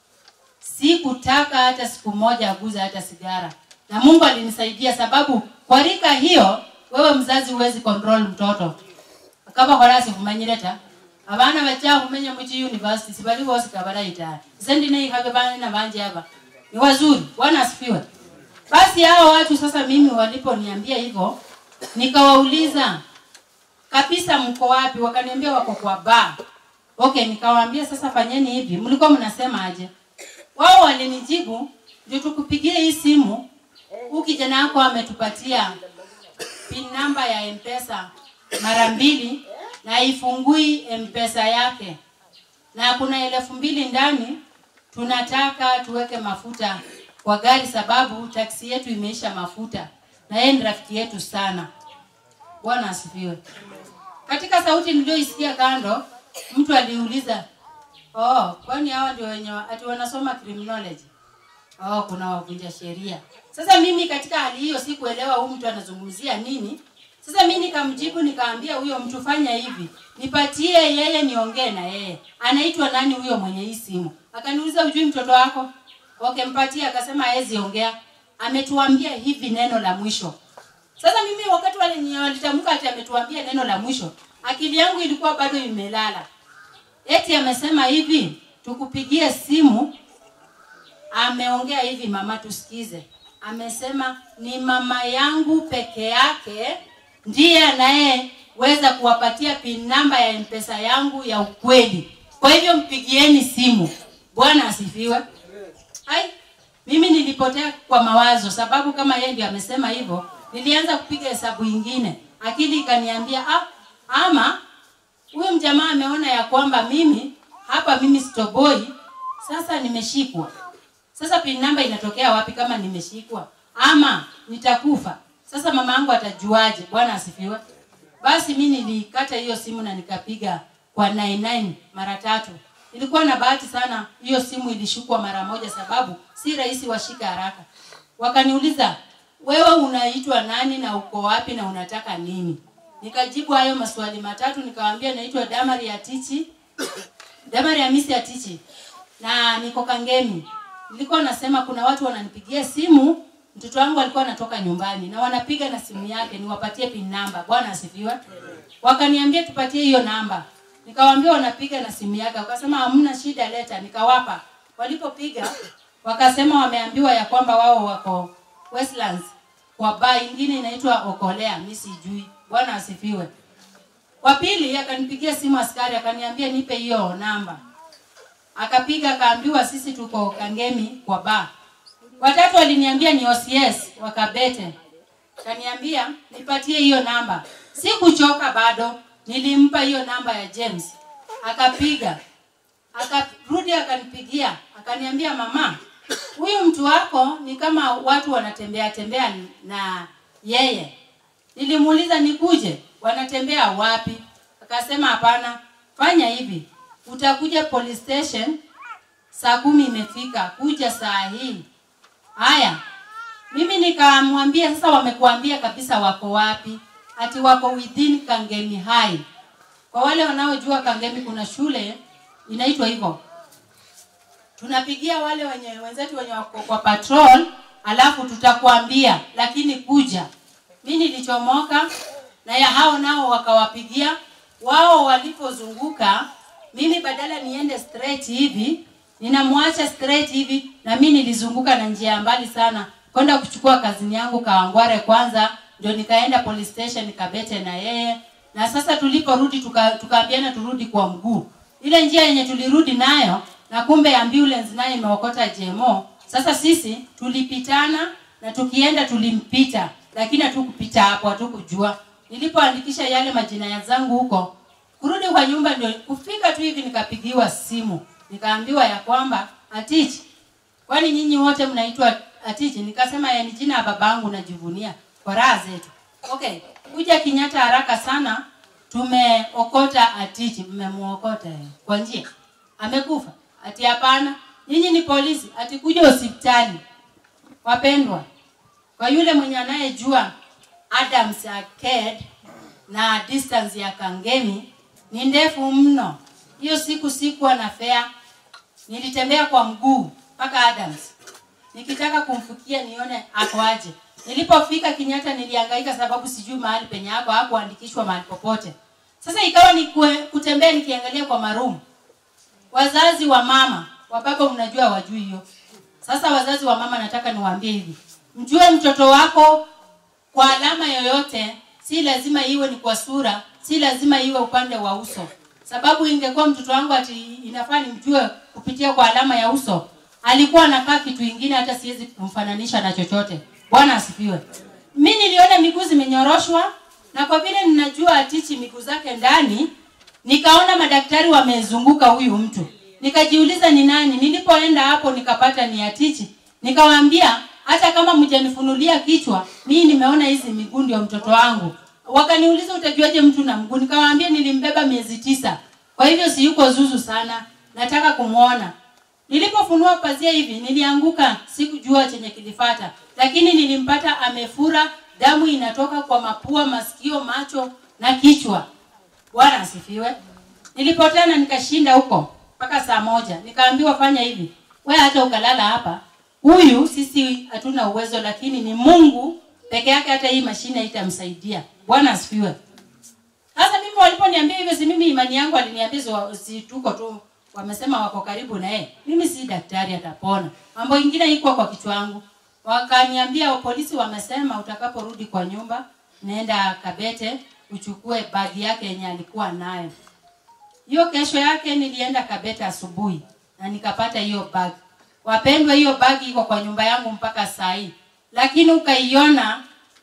sikutaka hata siku moja aguza hata sigara, na Mungu alinisaidia sababu kwa rika hiyo wewe mzazi huwezi control mtoto kaba horasi kumanyireta abana bacha kumenya muchi university sibali bose kabara ita sendi nei habe bana na banje hapa ni wazuri bwana asifiwe basi hao watu sasa mimi waliponiambia hivyo nikawauliza kabisa mko wapi wakaniambia wako kwa bar okay nikawaambia sasa fanyeni hivi mlikuwa mnasema aje wao walinijibu ndio tukupigie hii simu huu kijana wako ametupatia pin namba ya mpesa mara mbili na ifungui mpesa yake na kuna elfu mbili ndani tunataka tuweke mafuta kwa gari sababu taksi yetu imeisha mafuta na yeye ni rafiki yetu sana bwana asifiwe katika sauti niliyoisikia kando mtu aliuliza oh kwani hawa ndio wenye wa- ati wanasoma criminology oh kuna wavunja sheria sasa mimi katika hali hiyo sikuelewa huyu mtu anazungumzia nini sasa mi nikamjibu nikaambia huyo mtu fanya hivi nipatie yeye niongee na yeye anaitwa nani huyo mwenye hii simu akaniuliza ujui mtoto wako okay mpatie akasema hawezi ongea ametuambia hivi neno la mwisho sasa mimi wakati wale wenye walitamka ati ametuambia neno la mwisho akili yangu ilikuwa bado imelala eti amesema hivi tukupigie simu ameongea hivi, mama, tusikize. Amesema ni mama yangu peke yake ndiye anayeweza kuwapatia pin namba ya mpesa yangu ya ukweli. Kwa hivyo mpigieni simu. Bwana asifiwe. Ai, mimi nilipotea kwa mawazo, sababu kama yeye ndio amesema hivyo, nilianza kupiga hesabu ingine, akili ikaniambia ah, ama huyu mjamaa ameona ya kwamba mimi hapa mimi sitoboi, sasa nimeshikwa. Sasa pin namba inatokea wapi kama nimeshikwa? Ama nitakufa. Sasa mama yangu atajuaje? Bwana asifiwe. Basi mi nilikata hiyo simu na nikapiga kwa 99 mara tatu. Nilikuwa na bahati sana, hiyo simu ilishukwa mara moja, sababu si rahisi washika haraka. Wakaniuliza, wewe unaitwa nani na uko wapi na unataka nini? Nikajibu hayo maswali matatu, nikawaambia naitwa Damari Atichi, Damari Hamisi Atichi na niko Kangemi. Nilikuwa nasema kuna watu wananipigia simu, mtoto wangu alikuwa anatoka nyumbani na wanapiga na simu yake, niwapatie pin namba. Bwana asifiwe. Wakaniambia tupatie hiyo namba. Nikawaambia wanapiga na simu yake, wakasema hamna shida, leta. Nikawapa. Walipopiga wakasema wameambiwa ya kwamba wao wako Westlands kwa baa ingine inaitwa Okolea, mimi sijui. Bwana asifiwe. Wa pili akanipigia simu askari akaniambia nipe hiyo namba. Akapiga akaambiwa sisi tuko Kangemi kwa baa. Watatu waliniambia ni OCS wakabete. Kaniambia nipatie hiyo namba. Sikuchoka bado, nilimpa hiyo namba ya James. Akapiga. Akarudi akanipigia, akaniambia mama, huyu mtu wako ni kama watu wanatembea tembea na yeye. Nilimuuliza nikuje, wanatembea wapi? Akasema hapana, fanya hivi, utakuja police station saa kumi imefika, kuja saa hii. Haya, mimi nikamwambia sasa, wamekuambia kabisa wako wapi? Ati wako within Kangemi High. Kwa wale wanaojua Kangemi kuna shule inaitwa hivyo. Tunapigia wale wenye wenzetu wenye wako kwa patrol, alafu tutakwambia, lakini kuja. Mi nilichomoka na ya hao nao wakawapigia wao, walipozunguka mimi badala niende straight hivi ninamwacha straight hivi, na mimi nilizunguka na njia ya mbali sana kwenda kuchukua kazini yangu Kawangware kwanza, ndio nikaenda police station nikabete na yeye, na sasa tuliporudi tuka, tukaambiana turudi kwa mguu. Ile njia yenye tulirudi nayo na kumbe ambulance nayo imeokota JMO. Sasa sisi tulipitana na tukienda tulimpita, lakini hatukupita hapo, hatukujua. Nilipoandikisha yale majina ya zangu huko, kurudi kwa nyumba ndio kufika tu hivi nikapigiwa simu nikaambiwa ya kwamba Atichi, kwani nyinyi wote mnaitwa Atichi? Nikasema ya ni jina ya babangu najivunia kwa raha zetu. Okay, kuja Kenyatta haraka sana, tumeokota Atichi. Mmemuokota eh, kwa njia, amekufa? Ati hapana, nyinyi ni polisi, ati kuja hospitali. Wapendwa, kwa yule mwenye anayejua Adams Arcade na distance ya Kangemi ni ndefu mno. Hiyo siku sikuwa na fare, nilitembea kwa mguu mpaka Adams nikitaka kumfikia nione ako aje. Nilipofika Kenyatta nilihangaika sababu sijui mahali penye ako, hakuandikishwa mahali popote. Sasa ikawa ni kue, kutembea nikiangalia kwa marumu. Wazazi wa mama, wa baba mnajua wajui hiyo. Sasa wazazi wa mama, nataka niwaambie hivi, mjue mtoto wako kwa alama yoyote, si lazima iwe ni kwa sura, si lazima iwe upande wa uso sababu ingekuwa mtoto wangu ati inafaa nimjue kupitia kwa alama ya uso, alikuwa anakaa kitu ingine, hata siwezi kumfananisha na chochote. Bwana asifiwe. Mi niliona miguu zimenyoroshwa, na kwa vile ninajua Atichi miguu zake ndani, nikaona madaktari wamezunguka huyu mtu, nikajiuliza ni nani. Nilipoenda hapo nikapata ni Atichi, nikawaambia hata kama mjanifunulia kichwa, mimi nimeona hizi miguu ndio mtoto wangu wakaniuliza utajuaje mtu na mguu? Nikawaambia nilimbeba miezi tisa, kwa hivyo si yuko zuzu sana, nataka kumwona. Nilipofunua pazia hivi nilianguka, sikujua chenye kilifata, lakini nilimpata amefura, damu inatoka kwa mapua, masikio, macho na kichwa. Bwana asifiwe. Nilipotana nikashinda huko mpaka saa moja, nikaambiwa fanya hivi, we hata ukalala hapa, huyu sisi hatuna uwezo, lakini ni Mungu peke yake, hata hii mashine itamsaidia. Bwana asifiwe. Sasa mimi waliponiambia hivyo, si mimi imani yangu aliniambia si, si tuko tu wamesema wako karibu na yeye mimi si daktari atapona mambo ingine iko kwa kichwa yangu wakaniambia polisi wamesema utakaporudi kwa nyumba nenda kabete uchukue bagi yake yenye alikuwa nayo hiyo kesho yake nilienda kabete asubuhi na nikapata hiyo bagi wapendwa hiyo bagi iko kwa nyumba yangu mpaka saa hii lakini ukaiona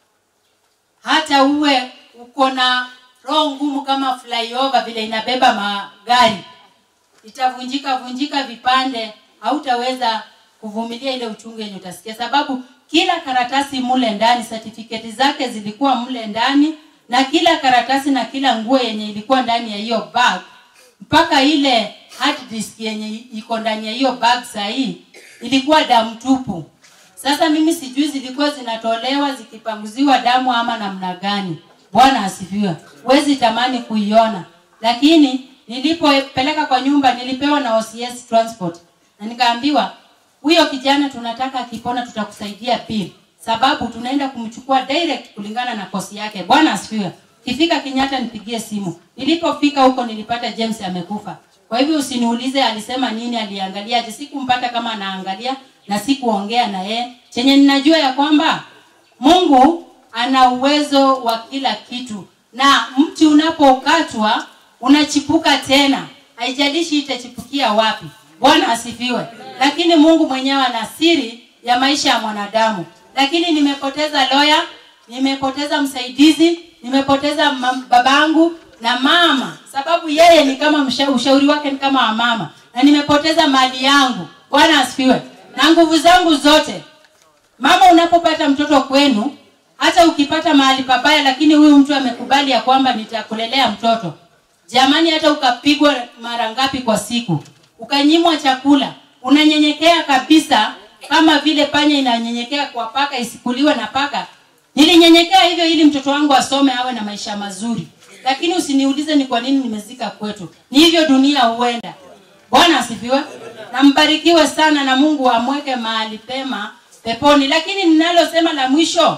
hata uwe uko na roho ngumu kama flyover vile inabeba magari itavunjika vunjika vipande hautaweza kuvumilia ile uchungu yenye utasikia sababu kila karatasi mule ndani certificate zake zilikuwa mle ndani na kila karatasi na kila nguo yenye ilikuwa ndani ya hiyo bag mpaka ile hard disk yenye iko ndani ya hiyo bag sahii ilikuwa damu tupu sasa mimi sijui zilikuwa zinatolewa zikipanguziwa damu ama namna gani bwana asifiwe wezi tamani kuiona lakini nilipopeleka kwa nyumba nilipewa na OCS transport na nikaambiwa huyo kijana tunataka akipona tutakusaidia pia sababu tunaenda kumchukua direct kulingana na kosi yake bwana asifiwe kifika Kenyatta nipigie simu nilipofika huko nilipata James amekufa kwa hivyo usiniulize alisema nini aliangaliaje sikumpata kama anaangalia na sikuongea na yeye chenye ninajua ya kwamba Mungu ana uwezo wa kila kitu na mti unapokatwa unachipuka tena haijalishi itachipukia wapi bwana asifiwe lakini mungu mwenyewe ana siri ya maisha ya mwanadamu lakini nimepoteza loya nimepoteza msaidizi nimepoteza mam- babangu na mama sababu yeye ni kama msha, ushauri wake ni kama wa mama na nimepoteza mali yangu bwana asifiwe na nguvu zangu zote mama unapopata mtoto kwenu hata ukipata mahali pabaya lakini huyu mtu amekubali ya kwamba nitakulelea mtoto jamani hata ukapigwa mara ngapi kwa siku ukanyimwa chakula unanyenyekea kabisa kama vile panya inanyenyekea kwa paka isikuliwe na paka nilinyenyekea hivyo ili mtoto wangu asome awe na maisha mazuri lakini usiniulize ni kwa nini nimezika kwetu ni hivyo dunia huenda bwana asifiwe na mbarikiwe sana na mungu amweke mahali pema peponi lakini ninalosema la mwisho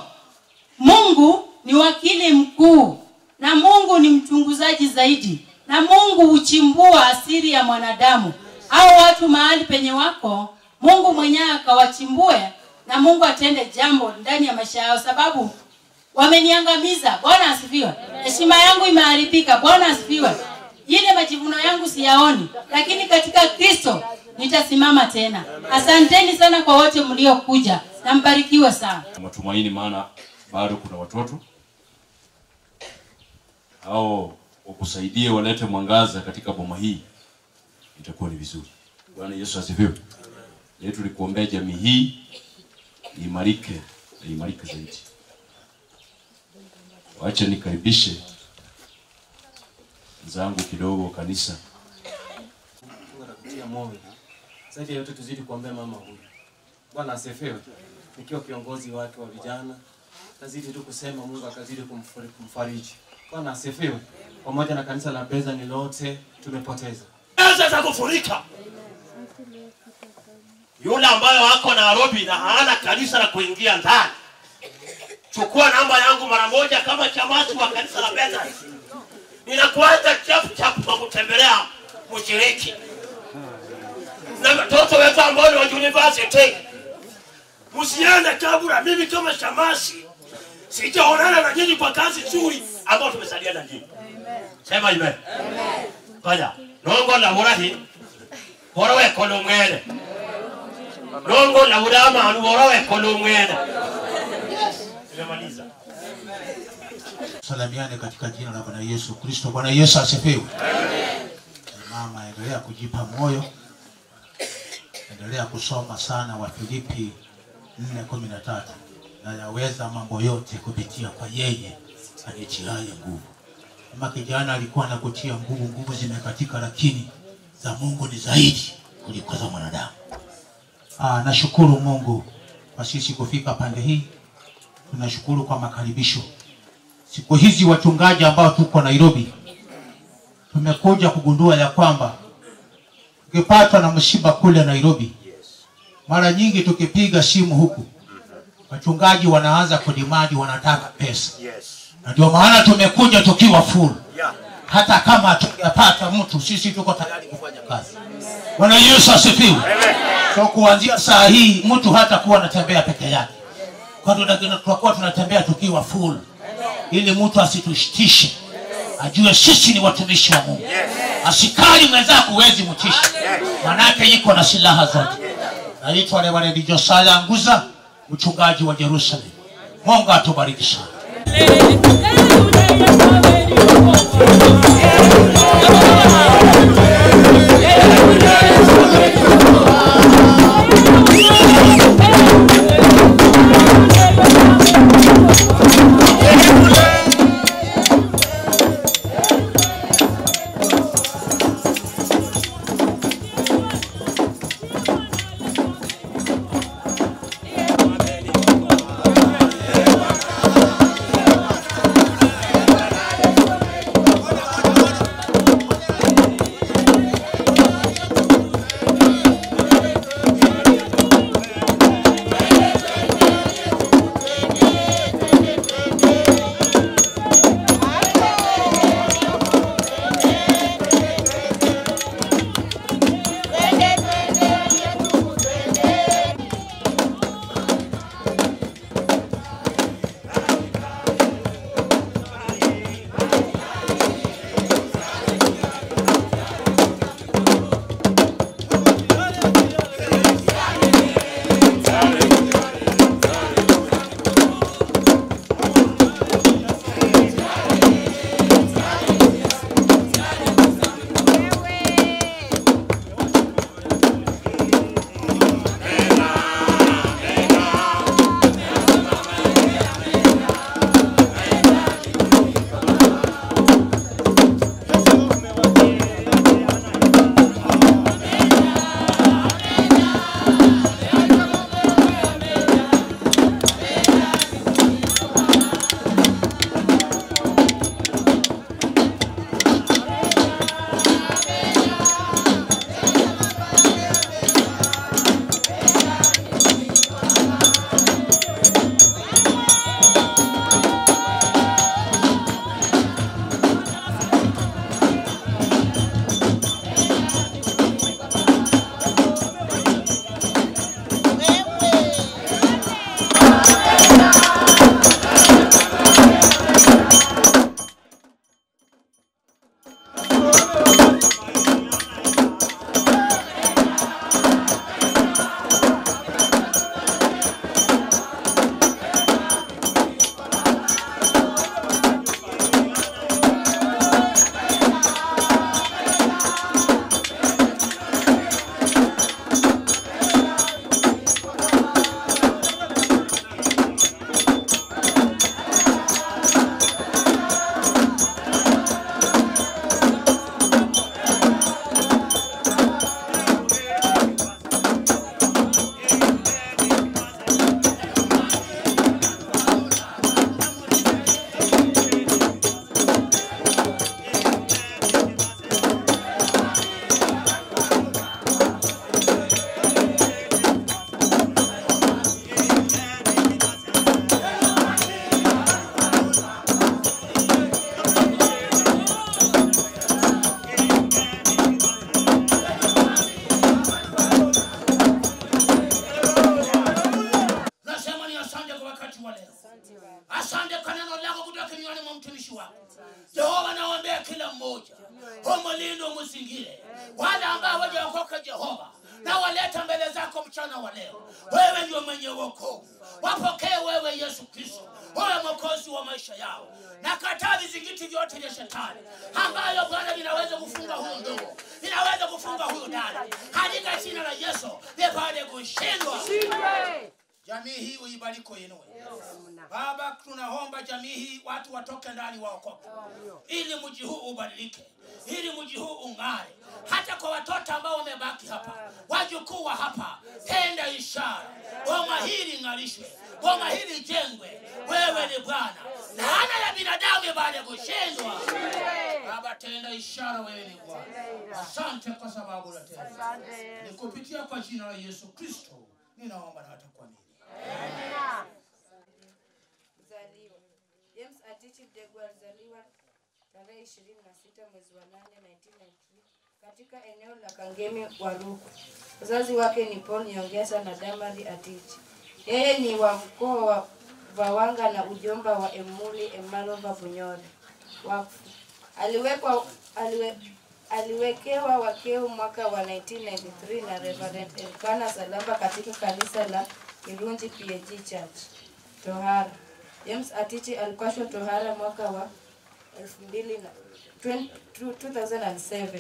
mungu ni wakili mkuu na mungu ni mchunguzaji zaidi na mungu huchimbua asiri ya mwanadamu au watu mahali penye wako mungu mwenyewe akawachimbue na mungu atende jambo ndani ya maisha yao sababu wameniangamiza bwana asifiwe heshima yangu imeharibika bwana asifiwe ile majivuno yangu siyaoni lakini katika kristo nitasimama tena asanteni sana kwa wote mliokuja na mbarikiwe sana matumaini maana bado kuna watoto au wakusaidie walete mwangaza katika boma hii itakuwa ni vizuri bwana yesu asifiwe yetu ni kuombea jamii hii iimarike na iimarike zaidi wacha nikaribishe zangu kidogo kanisa Mungu atakutia moyo. Zaidi ya yote tuzidi kuombea mama huyu. Bwana asifiwe. Nikiwa kiongozi wake wa vijana, tazidi tu kusema Mungu akazidi kumfari- kumfariji. Bwana asifiwe. Pamoja na kanisa la Bethany lote tumepoteza. pesa za kufurika yule ambayo ako Nairobi na hana kanisa la kuingia ndani, chukua namba yangu mara moja kama chamasi wa kanisa la Bethany. Ninakuanza chap chap kwa kutembelea mshiriki na watoto wetu ambao ni wa university. Msiende kabla mimi kama shamasi sijaonana na nyinyi kwa kazi nzuri ambayo tumesaliana na nyinyi. Sema amen. Kaya, nongo la burahi, borowe kono mwene. Nongo la burama anu borowe kono mwene. Nimemaliza. salamiane katika jina la Bwana Yesu Kristo. Bwana Yesu asifiwe. Mama, endelea kujipa moyo, endelea kusoma sana Wafilipi 4:13 na yaweza mambo yote kupitia kwa yeye anitiaye nguvu. Kama kijana alikuwa anakutia nguvu, nguvu zimekatika, lakini za Mungu ni zaidi kuliko za mwanadamu. Ah, nashukuru Mungu kwa sisi kufika pande hii. Tunashukuru kwa makaribisho siku hizi wachungaji ambao tuko Nairobi tumekuja kugundua ya kwamba tukipatwa na msiba kule Nairobi, mara nyingi tukipiga simu huku wachungaji wanaanza kudimandi, wanataka pesa, na ndio maana tumekuja tukiwa full. hata kama tungepata mtu sisi tuko tayari kufanya kazi bwana yesu asifiwe so kuanzia saa hii mtu hata kuwa anatembea peke yake kwa tuna- tutakuwa tunatembea tukiwa full ili mtu asitushtishe ajue sisi ni watumishi wa mungu asikari mwenzako huwezi mtisha manake iko na silaha zote naitwa reverend josaya nguza mchungaji wa jerusalem mungu atubariki sana nasema ni asante kwa wakati wa leo asante kwa neno lako kutoka kinywani mwa mtumishi wako jehova naombea kila mmoja umulinde umuzingire wale ambao wajaokoka jehova na waleta mbele zako mchana wa leo wewe ndio mwenye wokovu wapokee wewe yesu kristo wewe mwokozi wa maisha yao na kataa vizingiti vyote vya shetani ambayo bwana vinaweza kufunga huyu ndugu vinaweza kufunga huyu dada katika jina la yesu vipate kushindwa jamii hii uibariko inue baba tunaomba jamii hii watu watoke ndani waokoke ili mji huu ubadilike ili mji huu ung'are hata kwa watoto ambao wamebaki hapa wajukuu wa hapa tenda ishara boma hili ng'arishwe boma hili jengwe wewe ni bwana laana ya binadamu baada ya kushindwa baba tenda ishara wewe ni bwana asante kwa sababu unatenda ni kupitia kwa jina la yesu kristo ninaomba na hata kuamini Mzaliwa. James Atichi Mdegwa alizaliwa tarehe 26 mwezi wa 8 1993 katika eneo la Kangemi Waruku. Wazazi wake ni Paul Nyongesa na Damari Atichi. Yeye ni wa mkoa wa Vawanga na ujomba wa Emuli Emalova Bunyore. Wakfu. Aliwekwa aliwe, aliwekewa wakeu mwaka wa 1993 na Reverend Elkana Salamba katika kanisa la Kirunji PAG Church. Tohara. James Atichi alipashwa tohara mwaka wa 2000 na 20 2007.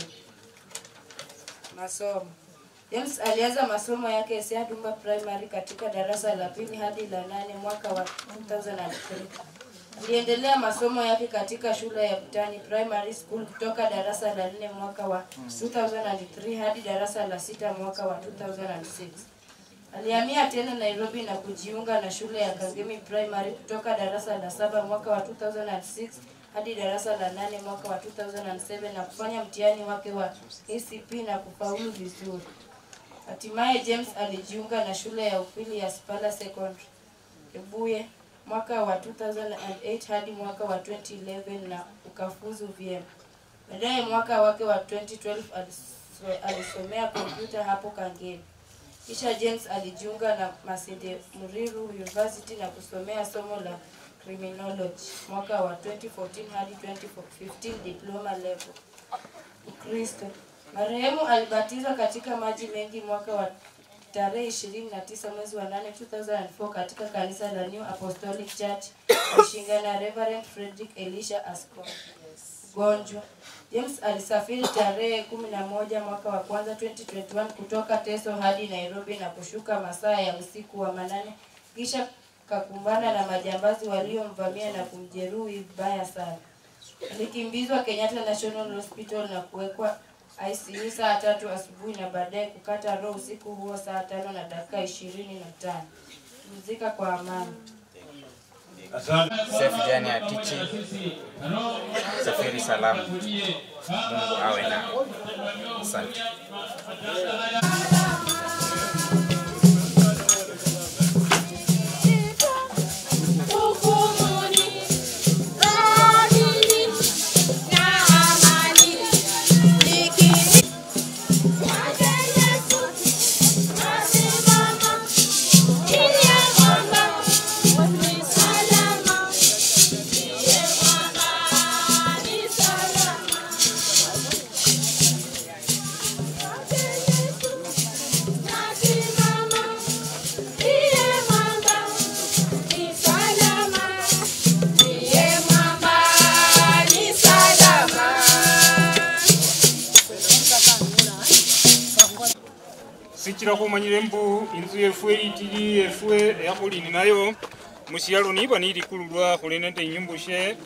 Masomo. James alianza masomo yake Sia Dumba Primary katika darasa la pili hadi la nane mwaka wa 2003. Aliendelea masomo yake katika shule ya Butani Primary School kutoka darasa la nne mwaka wa 2003 hadi darasa la sita mwaka wa 2006. Alihamia tena Nairobi na kujiunga na shule ya Kangemi Primary kutoka darasa la saba mwaka wa 2006 hadi darasa la nane mwaka wa 2007 na kufanya mtihani wake wa ACP na kufaulu vizuri. Hatimaye James alijiunga na shule ya upili ya Spala Secondary Ebuye mwaka wa 2008 hadi mwaka wa 2011 na ukafuzu vyema. Baadaye mwaka wake wa 2012 aliso- alisomea kompyuta hapo Kangemi. Kisha James alijiunga na Masinde Muriru University na kusomea somo la criminology mwaka wa 2014 hadi 2015 diploma level. Ukristo. Marehemu alibatizwa katika maji mengi mwaka wa tarehe 29 mwezi wa 8 2004 katika kanisa la New Apostolic Church Ishinga na Reverend Frederick Elisha Askon. Ugonjwa. James alisafiri tarehe 11 mwaka wa kwanza 2021 kutoka Teso hadi Nairobi na kushuka masaa ya usiku wa manane kisha kakumbana na majambazi waliomvamia na kumjeruhi vibaya sana. Alikimbizwa Kenyatta National Hospital na kuwekwa ICU saa tatu asubuhi na baadaye kukata roho usiku huo saa tano na dakika ishirini na tano. Pumzika kwa amani. Sefu Jani Atichi, safiri salama. Mungu awe na asante. sikira khumanyile mbu inzu yefwe itili yefwe yakhulini nayo musyalo niba nilikululwa khuli nende inyumbushe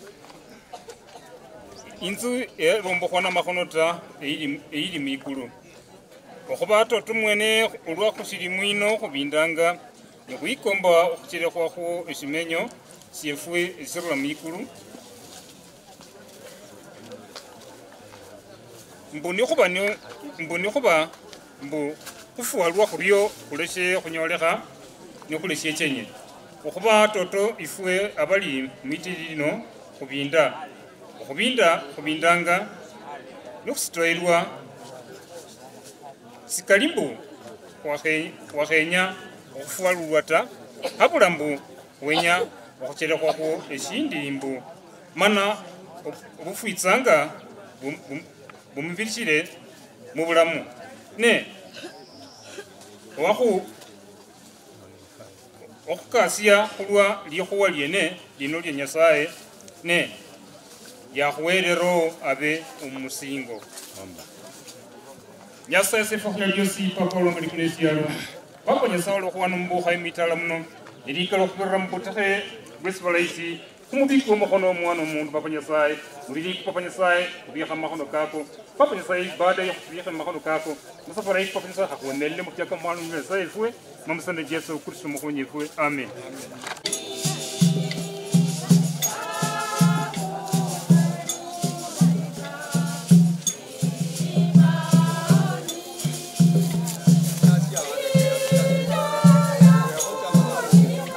inzu elombokhwa namakhono ta eyili eyili mwikulu okhuba toto mwene olwa khusilimu ino khubindanga nekhwikomba okhuchelekhwakho esimenyo syefwe esirula mwikulu mbu nikhuba nio- mbu nikhuba mbu khufuwa lwa khuryo khuleshe khunyolekha nikhuleshe chenye okhuba toto ifwe abali mwitili lino khubinda okhubinda khubindanga nikhusitoelwa sikali mbu wakhe- wakhenya okhufuwalulwa ta habula mbu wenya okhuchelekhwakho eshindi mbu mana ob- obufwitsanga bum- bum- bumubirishile mu bulamu ne wakhu okhukasya khulwa likhuwa lyene lino lya nyasaye ne yakhuwerero abe umusingo nyasaye sefakhuya lyosi papa olomba likunesyalo papa nyasaye olokhuwana mubukha emitala muno nelikala okhubirira mubutekhe bwesi balaisi khumubiki omukhono omwana omundu papa nyasaye muliliku papa nyasaye khubikha mumakhono kako papa nyasaye baada ya khubikha mumakhono kako musafara iki papa nyasaye khakhuwonelele mutyaka mwana nyasaye efwe mamusana jesu kristo mukhonyi efwe amen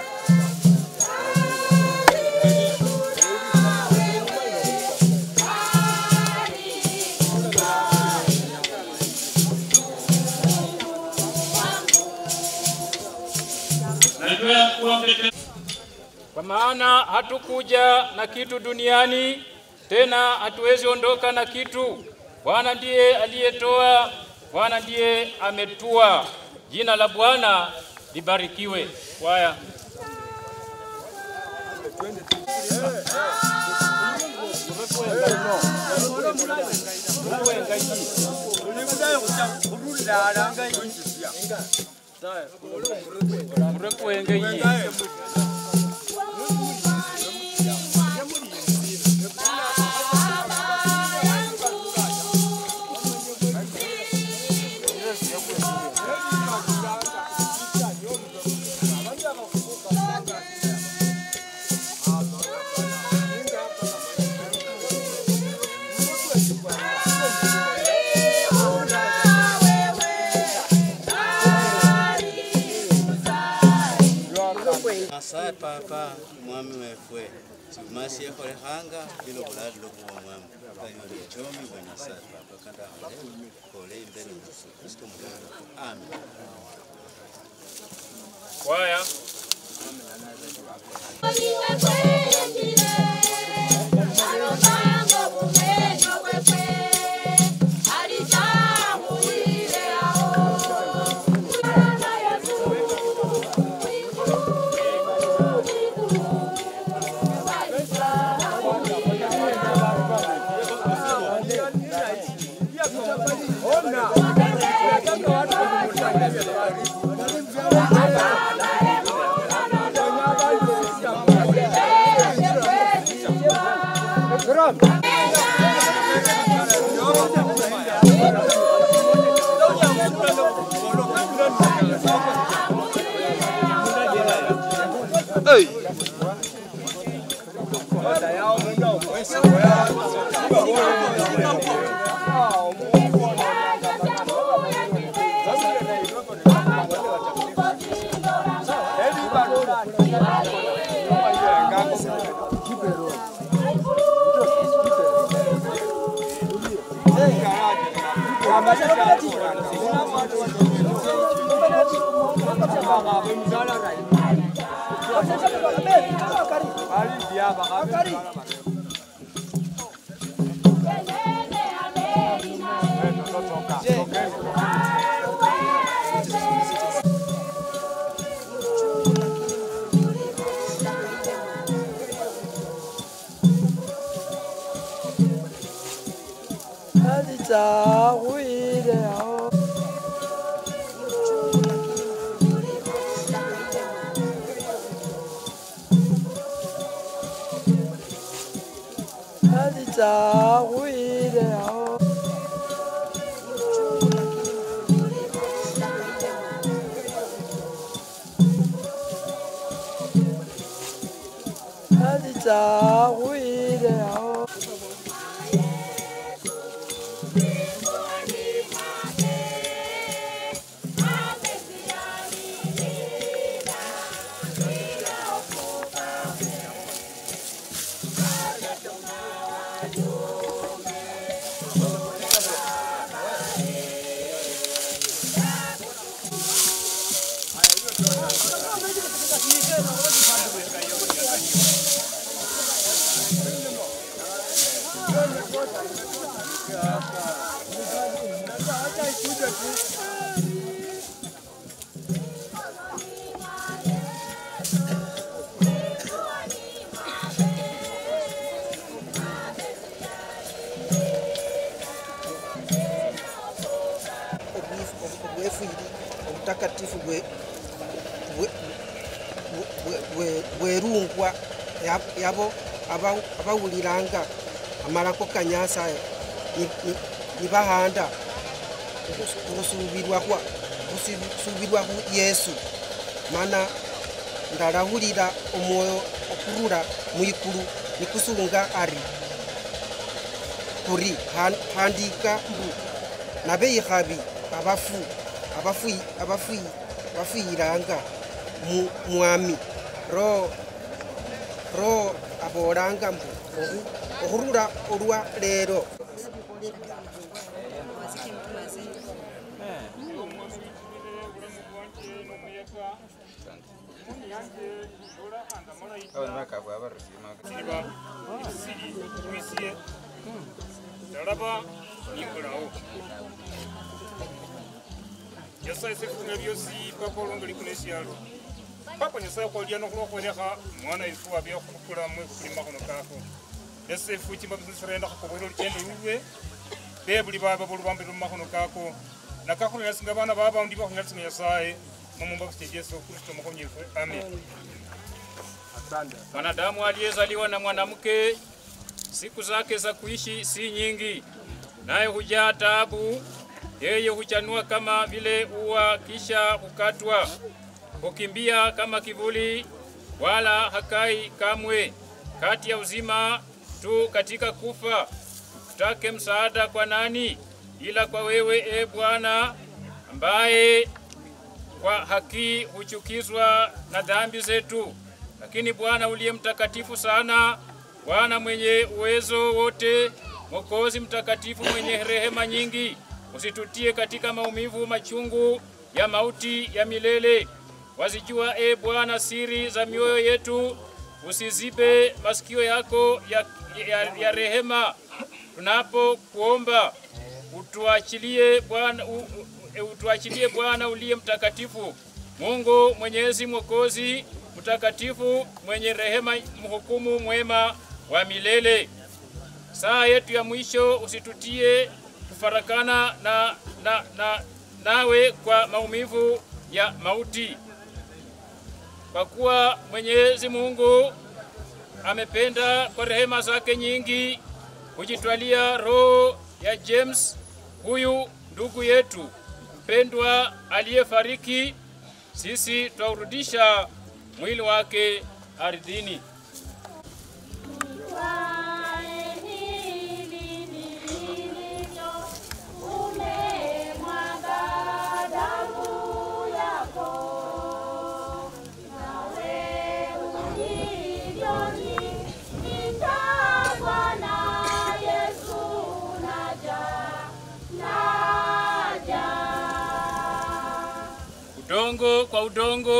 Thank kwa maana hatukuja na kitu duniani, tena hatuwezi ondoka na kitu. Bwana ndiye aliyetoa, Bwana ndiye ametua. Jina la Bwana libarikiwe. Kwaya. asaye papa mwami wefwe siumasi ekholehanga lilo bulali lokuwa mwami kayoli echomi bwa nyasaye papa kanda khole khole imbele yesu kristo mulalo amen Kwaya. obwefuyiri obutakatifu bwe- bwe- bwe- bwe- bwerungwa ya- yabo aba- abawuliranga amalako kanyasa ni- ni- nibahanda okusubirwa kwa okusubirwa ku yesu mana ndalahulira omwoyo okurura mwikulu nikusunga ari kuri han- handika mbu nabeikhabi abafu abafu abafu bafuyiranga mu- mwami ro ro abolanga mbu ohu- okhurura olwa lero siliba ebisiri wisye talaba nimbulawo nyasaye sefuna byosi papa olongeli kuno esyalo papa nyasaye kwalya nokhulokholekha mwana ifu abyakhukhula mwe kulima khuno kako esefu chimba bisirenda khakobwera oluchendo lulwe bebuli baba bolubambi lumakhono kako nakakhulelasinga bana babaundi bakhulelasinga nyasaye mumumba kuche yesu kristo mkhonyefwe amen mwanadamu aliyezaliwa na mwanamke siku zake za kuishi si nyingi naye hujaa taabu yeye huchanua kama vile ua kisha hukatwa hukimbia kama kivuli wala hakai kamwe kati ya uzima tu katika kufa tutake msaada kwa nani ila kwa wewe e bwana ambaye kwa haki huchukizwa na dhambi zetu lakini bwana uliye mtakatifu sana bwana mwenye uwezo wote mwokozi mtakatifu mwenye rehema nyingi usitutie katika maumivu machungu ya mauti ya milele wazijua e bwana siri za mioyo yetu usizibe masikio yako ya, ya, ya rehema tunapokuomba utuachilie bwana u- u- utuachilie bwana uliye mtakatifu mungu mwenyezi mwokozi mtakatifu mwenye rehema mhukumu mwema wa milele saa yetu ya mwisho usitutie kufarakana na, na, na nawe kwa maumivu ya mauti kwa kuwa mwenyezi mungu amependa kwa rehema zake nyingi kujitwalia roho ya james huyu ndugu yetu mpendwa aliyefariki sisi twaurudisha mwili wake ardhini udongo kwa udongo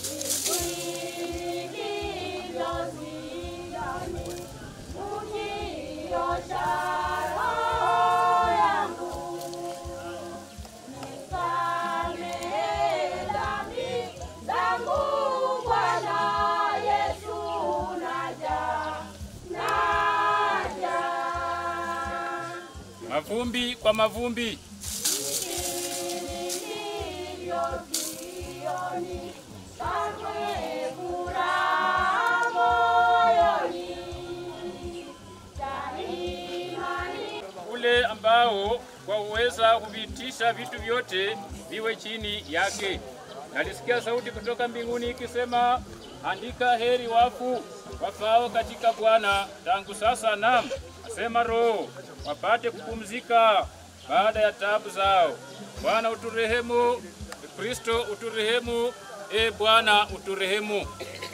mavumbi kwa mavumbi ule ambao kwa uweza huvitisha vitu vyote viwe chini yake. Nalisikia sauti kutoka mbinguni ikisema, andika heri wafu wafao katika Bwana tangu sasa, nam asema Roho, wapate kupumzika baada ya taabu zao. Bwana uturehemu, Kristo uturehemu, e Bwana uturehemu.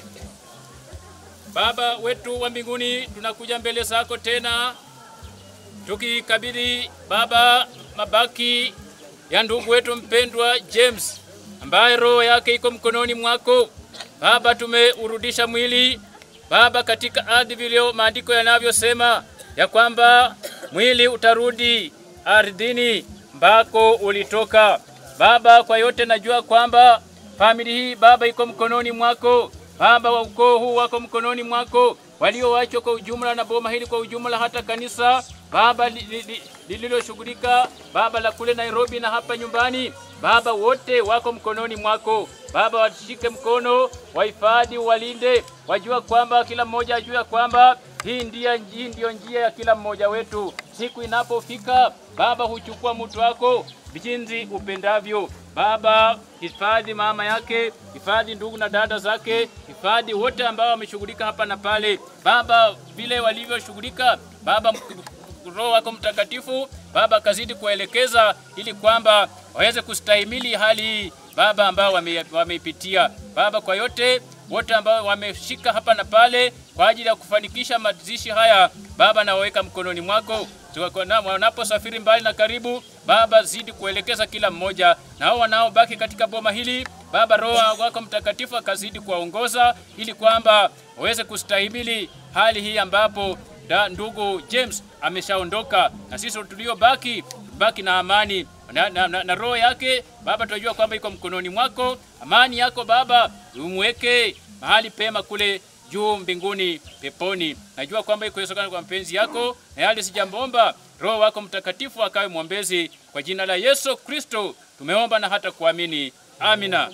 Baba wetu wa mbinguni, tunakuja mbele zako tena tukikabidhi Baba mabaki ya ndugu wetu mpendwa James ambaye roho yake iko mkononi mwako. Baba, tumeurudisha mwili Baba katika ardhi vile maandiko yanavyosema ya kwamba mwili utarudi ardhini ambako ulitoka. Baba, kwa yote najua kwamba famili hii Baba iko mkononi mwako. Baba wa ukoo huu wako mkononi mwako, walioachwa kwa ujumla na boma hili kwa ujumla, hata kanisa Baba li- li- li- lililoshughulika Baba la kule Nairobi na hapa nyumbani, Baba wote wako mkononi mwako. Baba washike mkono, wahifadhi, walinde, wajua kwamba kila mmoja ajua kwamba hii ndia hii ndiyo njia ya kila mmoja wetu. Siku inapofika Baba huchukua mtu wako jinsi upendavyo. Baba, hifadhi mama yake, hifadhi ndugu na dada zake, hifadhi wote ambao wameshughulika hapa na pale. Baba, vile walivyoshughulika, Baba Roho wako Mtakatifu Baba akazidi kuwaelekeza ili kwamba waweze kustahimili hali hii Baba ambao wame- wameipitia. Baba, kwa yote wote ambao wameshika hapa na pale kwa ajili ya kufanikisha mazishi haya, Baba nawaweka mkononi mwako. Tuwa- na- Wanaposafiri mbali na karibu, Baba zidi kuelekeza kila mmoja, na hao wanaobaki katika boma hili Baba, Roho wako Mtakatifu akazidi kuwaongoza ili kwamba waweze kustahimili hali hii ambapo da, ndugu James ameshaondoka na sisi tuliobaki baki na amani na, na, na, na roho yake Baba, tunajua kwamba iko mkononi mwako. Amani yako Baba umweke mahali pema kule juu mbinguni peponi. Najua kwamba iko Yesu kwa mapenzi yako, na yale sijamomba, Roho wako Mtakatifu akawe mwombezi. Kwa jina la Yesu Kristo tumeomba na hata kuamini, amina.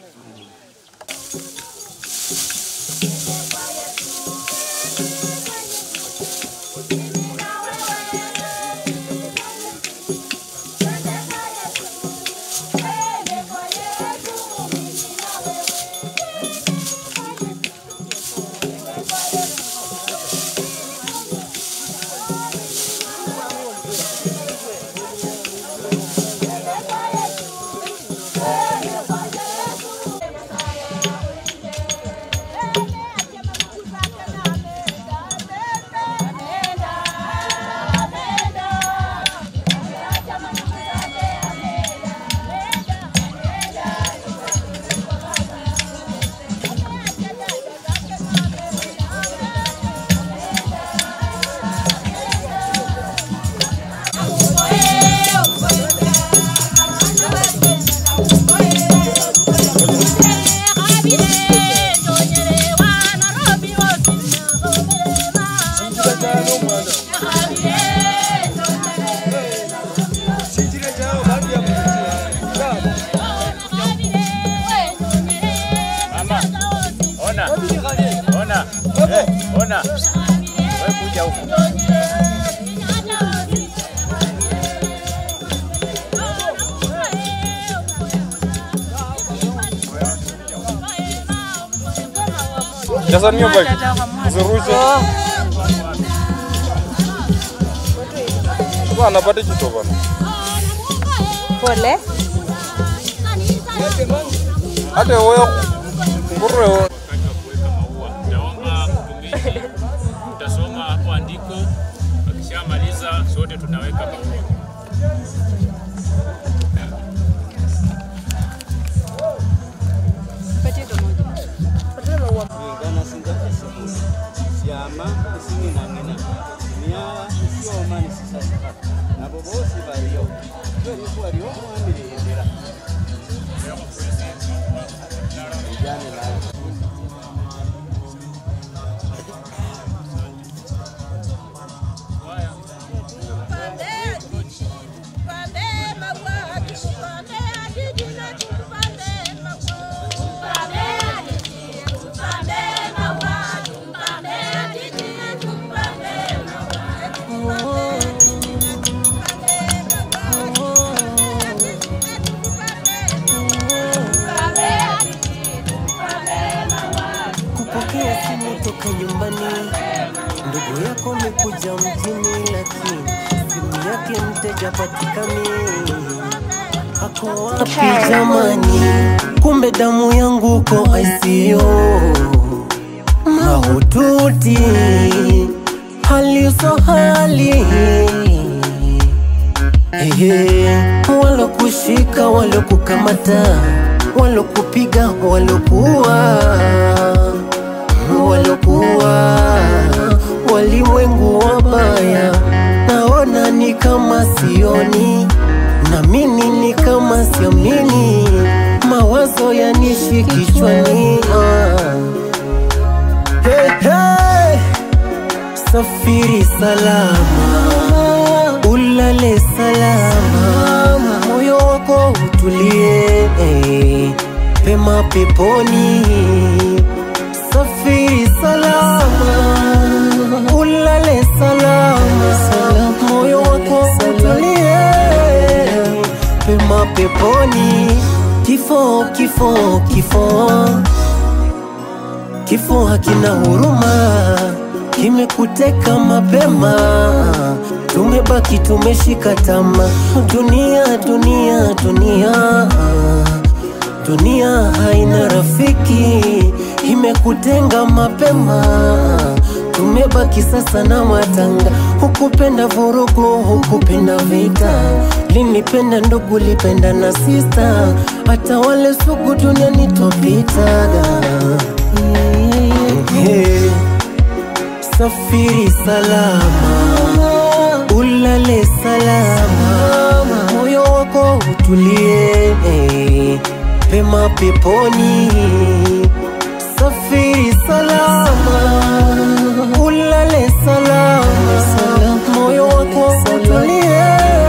Mama, ona, ona, eh, ona, wewe kuja huku. Jaza niyo bag. Usirushe. Bwana pate kitu bwana. Pole. Hata wewe ngurwe wewe. Naomba mtumishi utasoma hapo andiko, akishamaliza sote tunaweka maua. ingana singa esibuli syama isininang'ina myala isyoma nisisasika nabo bosi baliyo tweliku waliyo omwami lindira ijane nayo kupokea simu toka nyumbani, ndugu yako amekuja mjini, lakini simu yake mteja patikani. Ako wapi jamani? Kumbe damu yangu ko ICU mahututi, hali so hali Ehe, walokushika walokukamata walokupiga walokuwa walokuwa walimwengu wabaya, naona ni kama sioni, na mimi ni kama siamini, mawazo yanishi kichwani ah. hey, hey. Safiri salama, ulale salama, moyo wako utulie eh, pema peponi. Safiri salama, ulale salama, moyo wako utulie pema peponi. Kifo, kifo, kifo, kifo hakina huruma kimekuteka mapema, tumebaki tumeshika tama. Dunia, dunia, dunia, dunia haina rafiki, imekutenga mapema. Tumebaki sasa na matanga, hukupenda vurugu, hukupenda vita, linipenda ndugu, lipenda na sista, hata wale sugu duniani twapitaga Ehe. safiri salama ulale salama moyo wako utulie pema peponi safiri salama ulale salama moyo wako utulie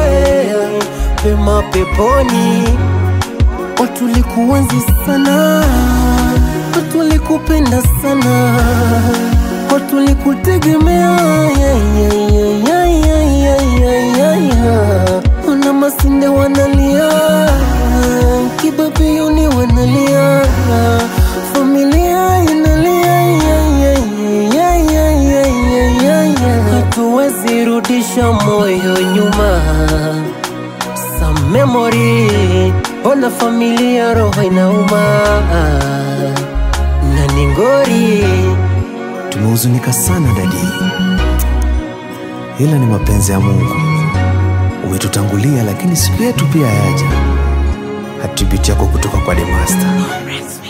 pema peponi watulikuenzi sana watulikupenda sana watulikutegemea wana masinde wanalia kibabiyuni wanalia familia inalia hatuwezi rudisha moyo nyuma sa memory ona familia roho inauma na ningori Tumehuzunika sana dadi, ila ni mapenzi ya Mungu. Umetutangulia, lakini siku yetu pia yaja. Attribute yako kutoka kwa The Master.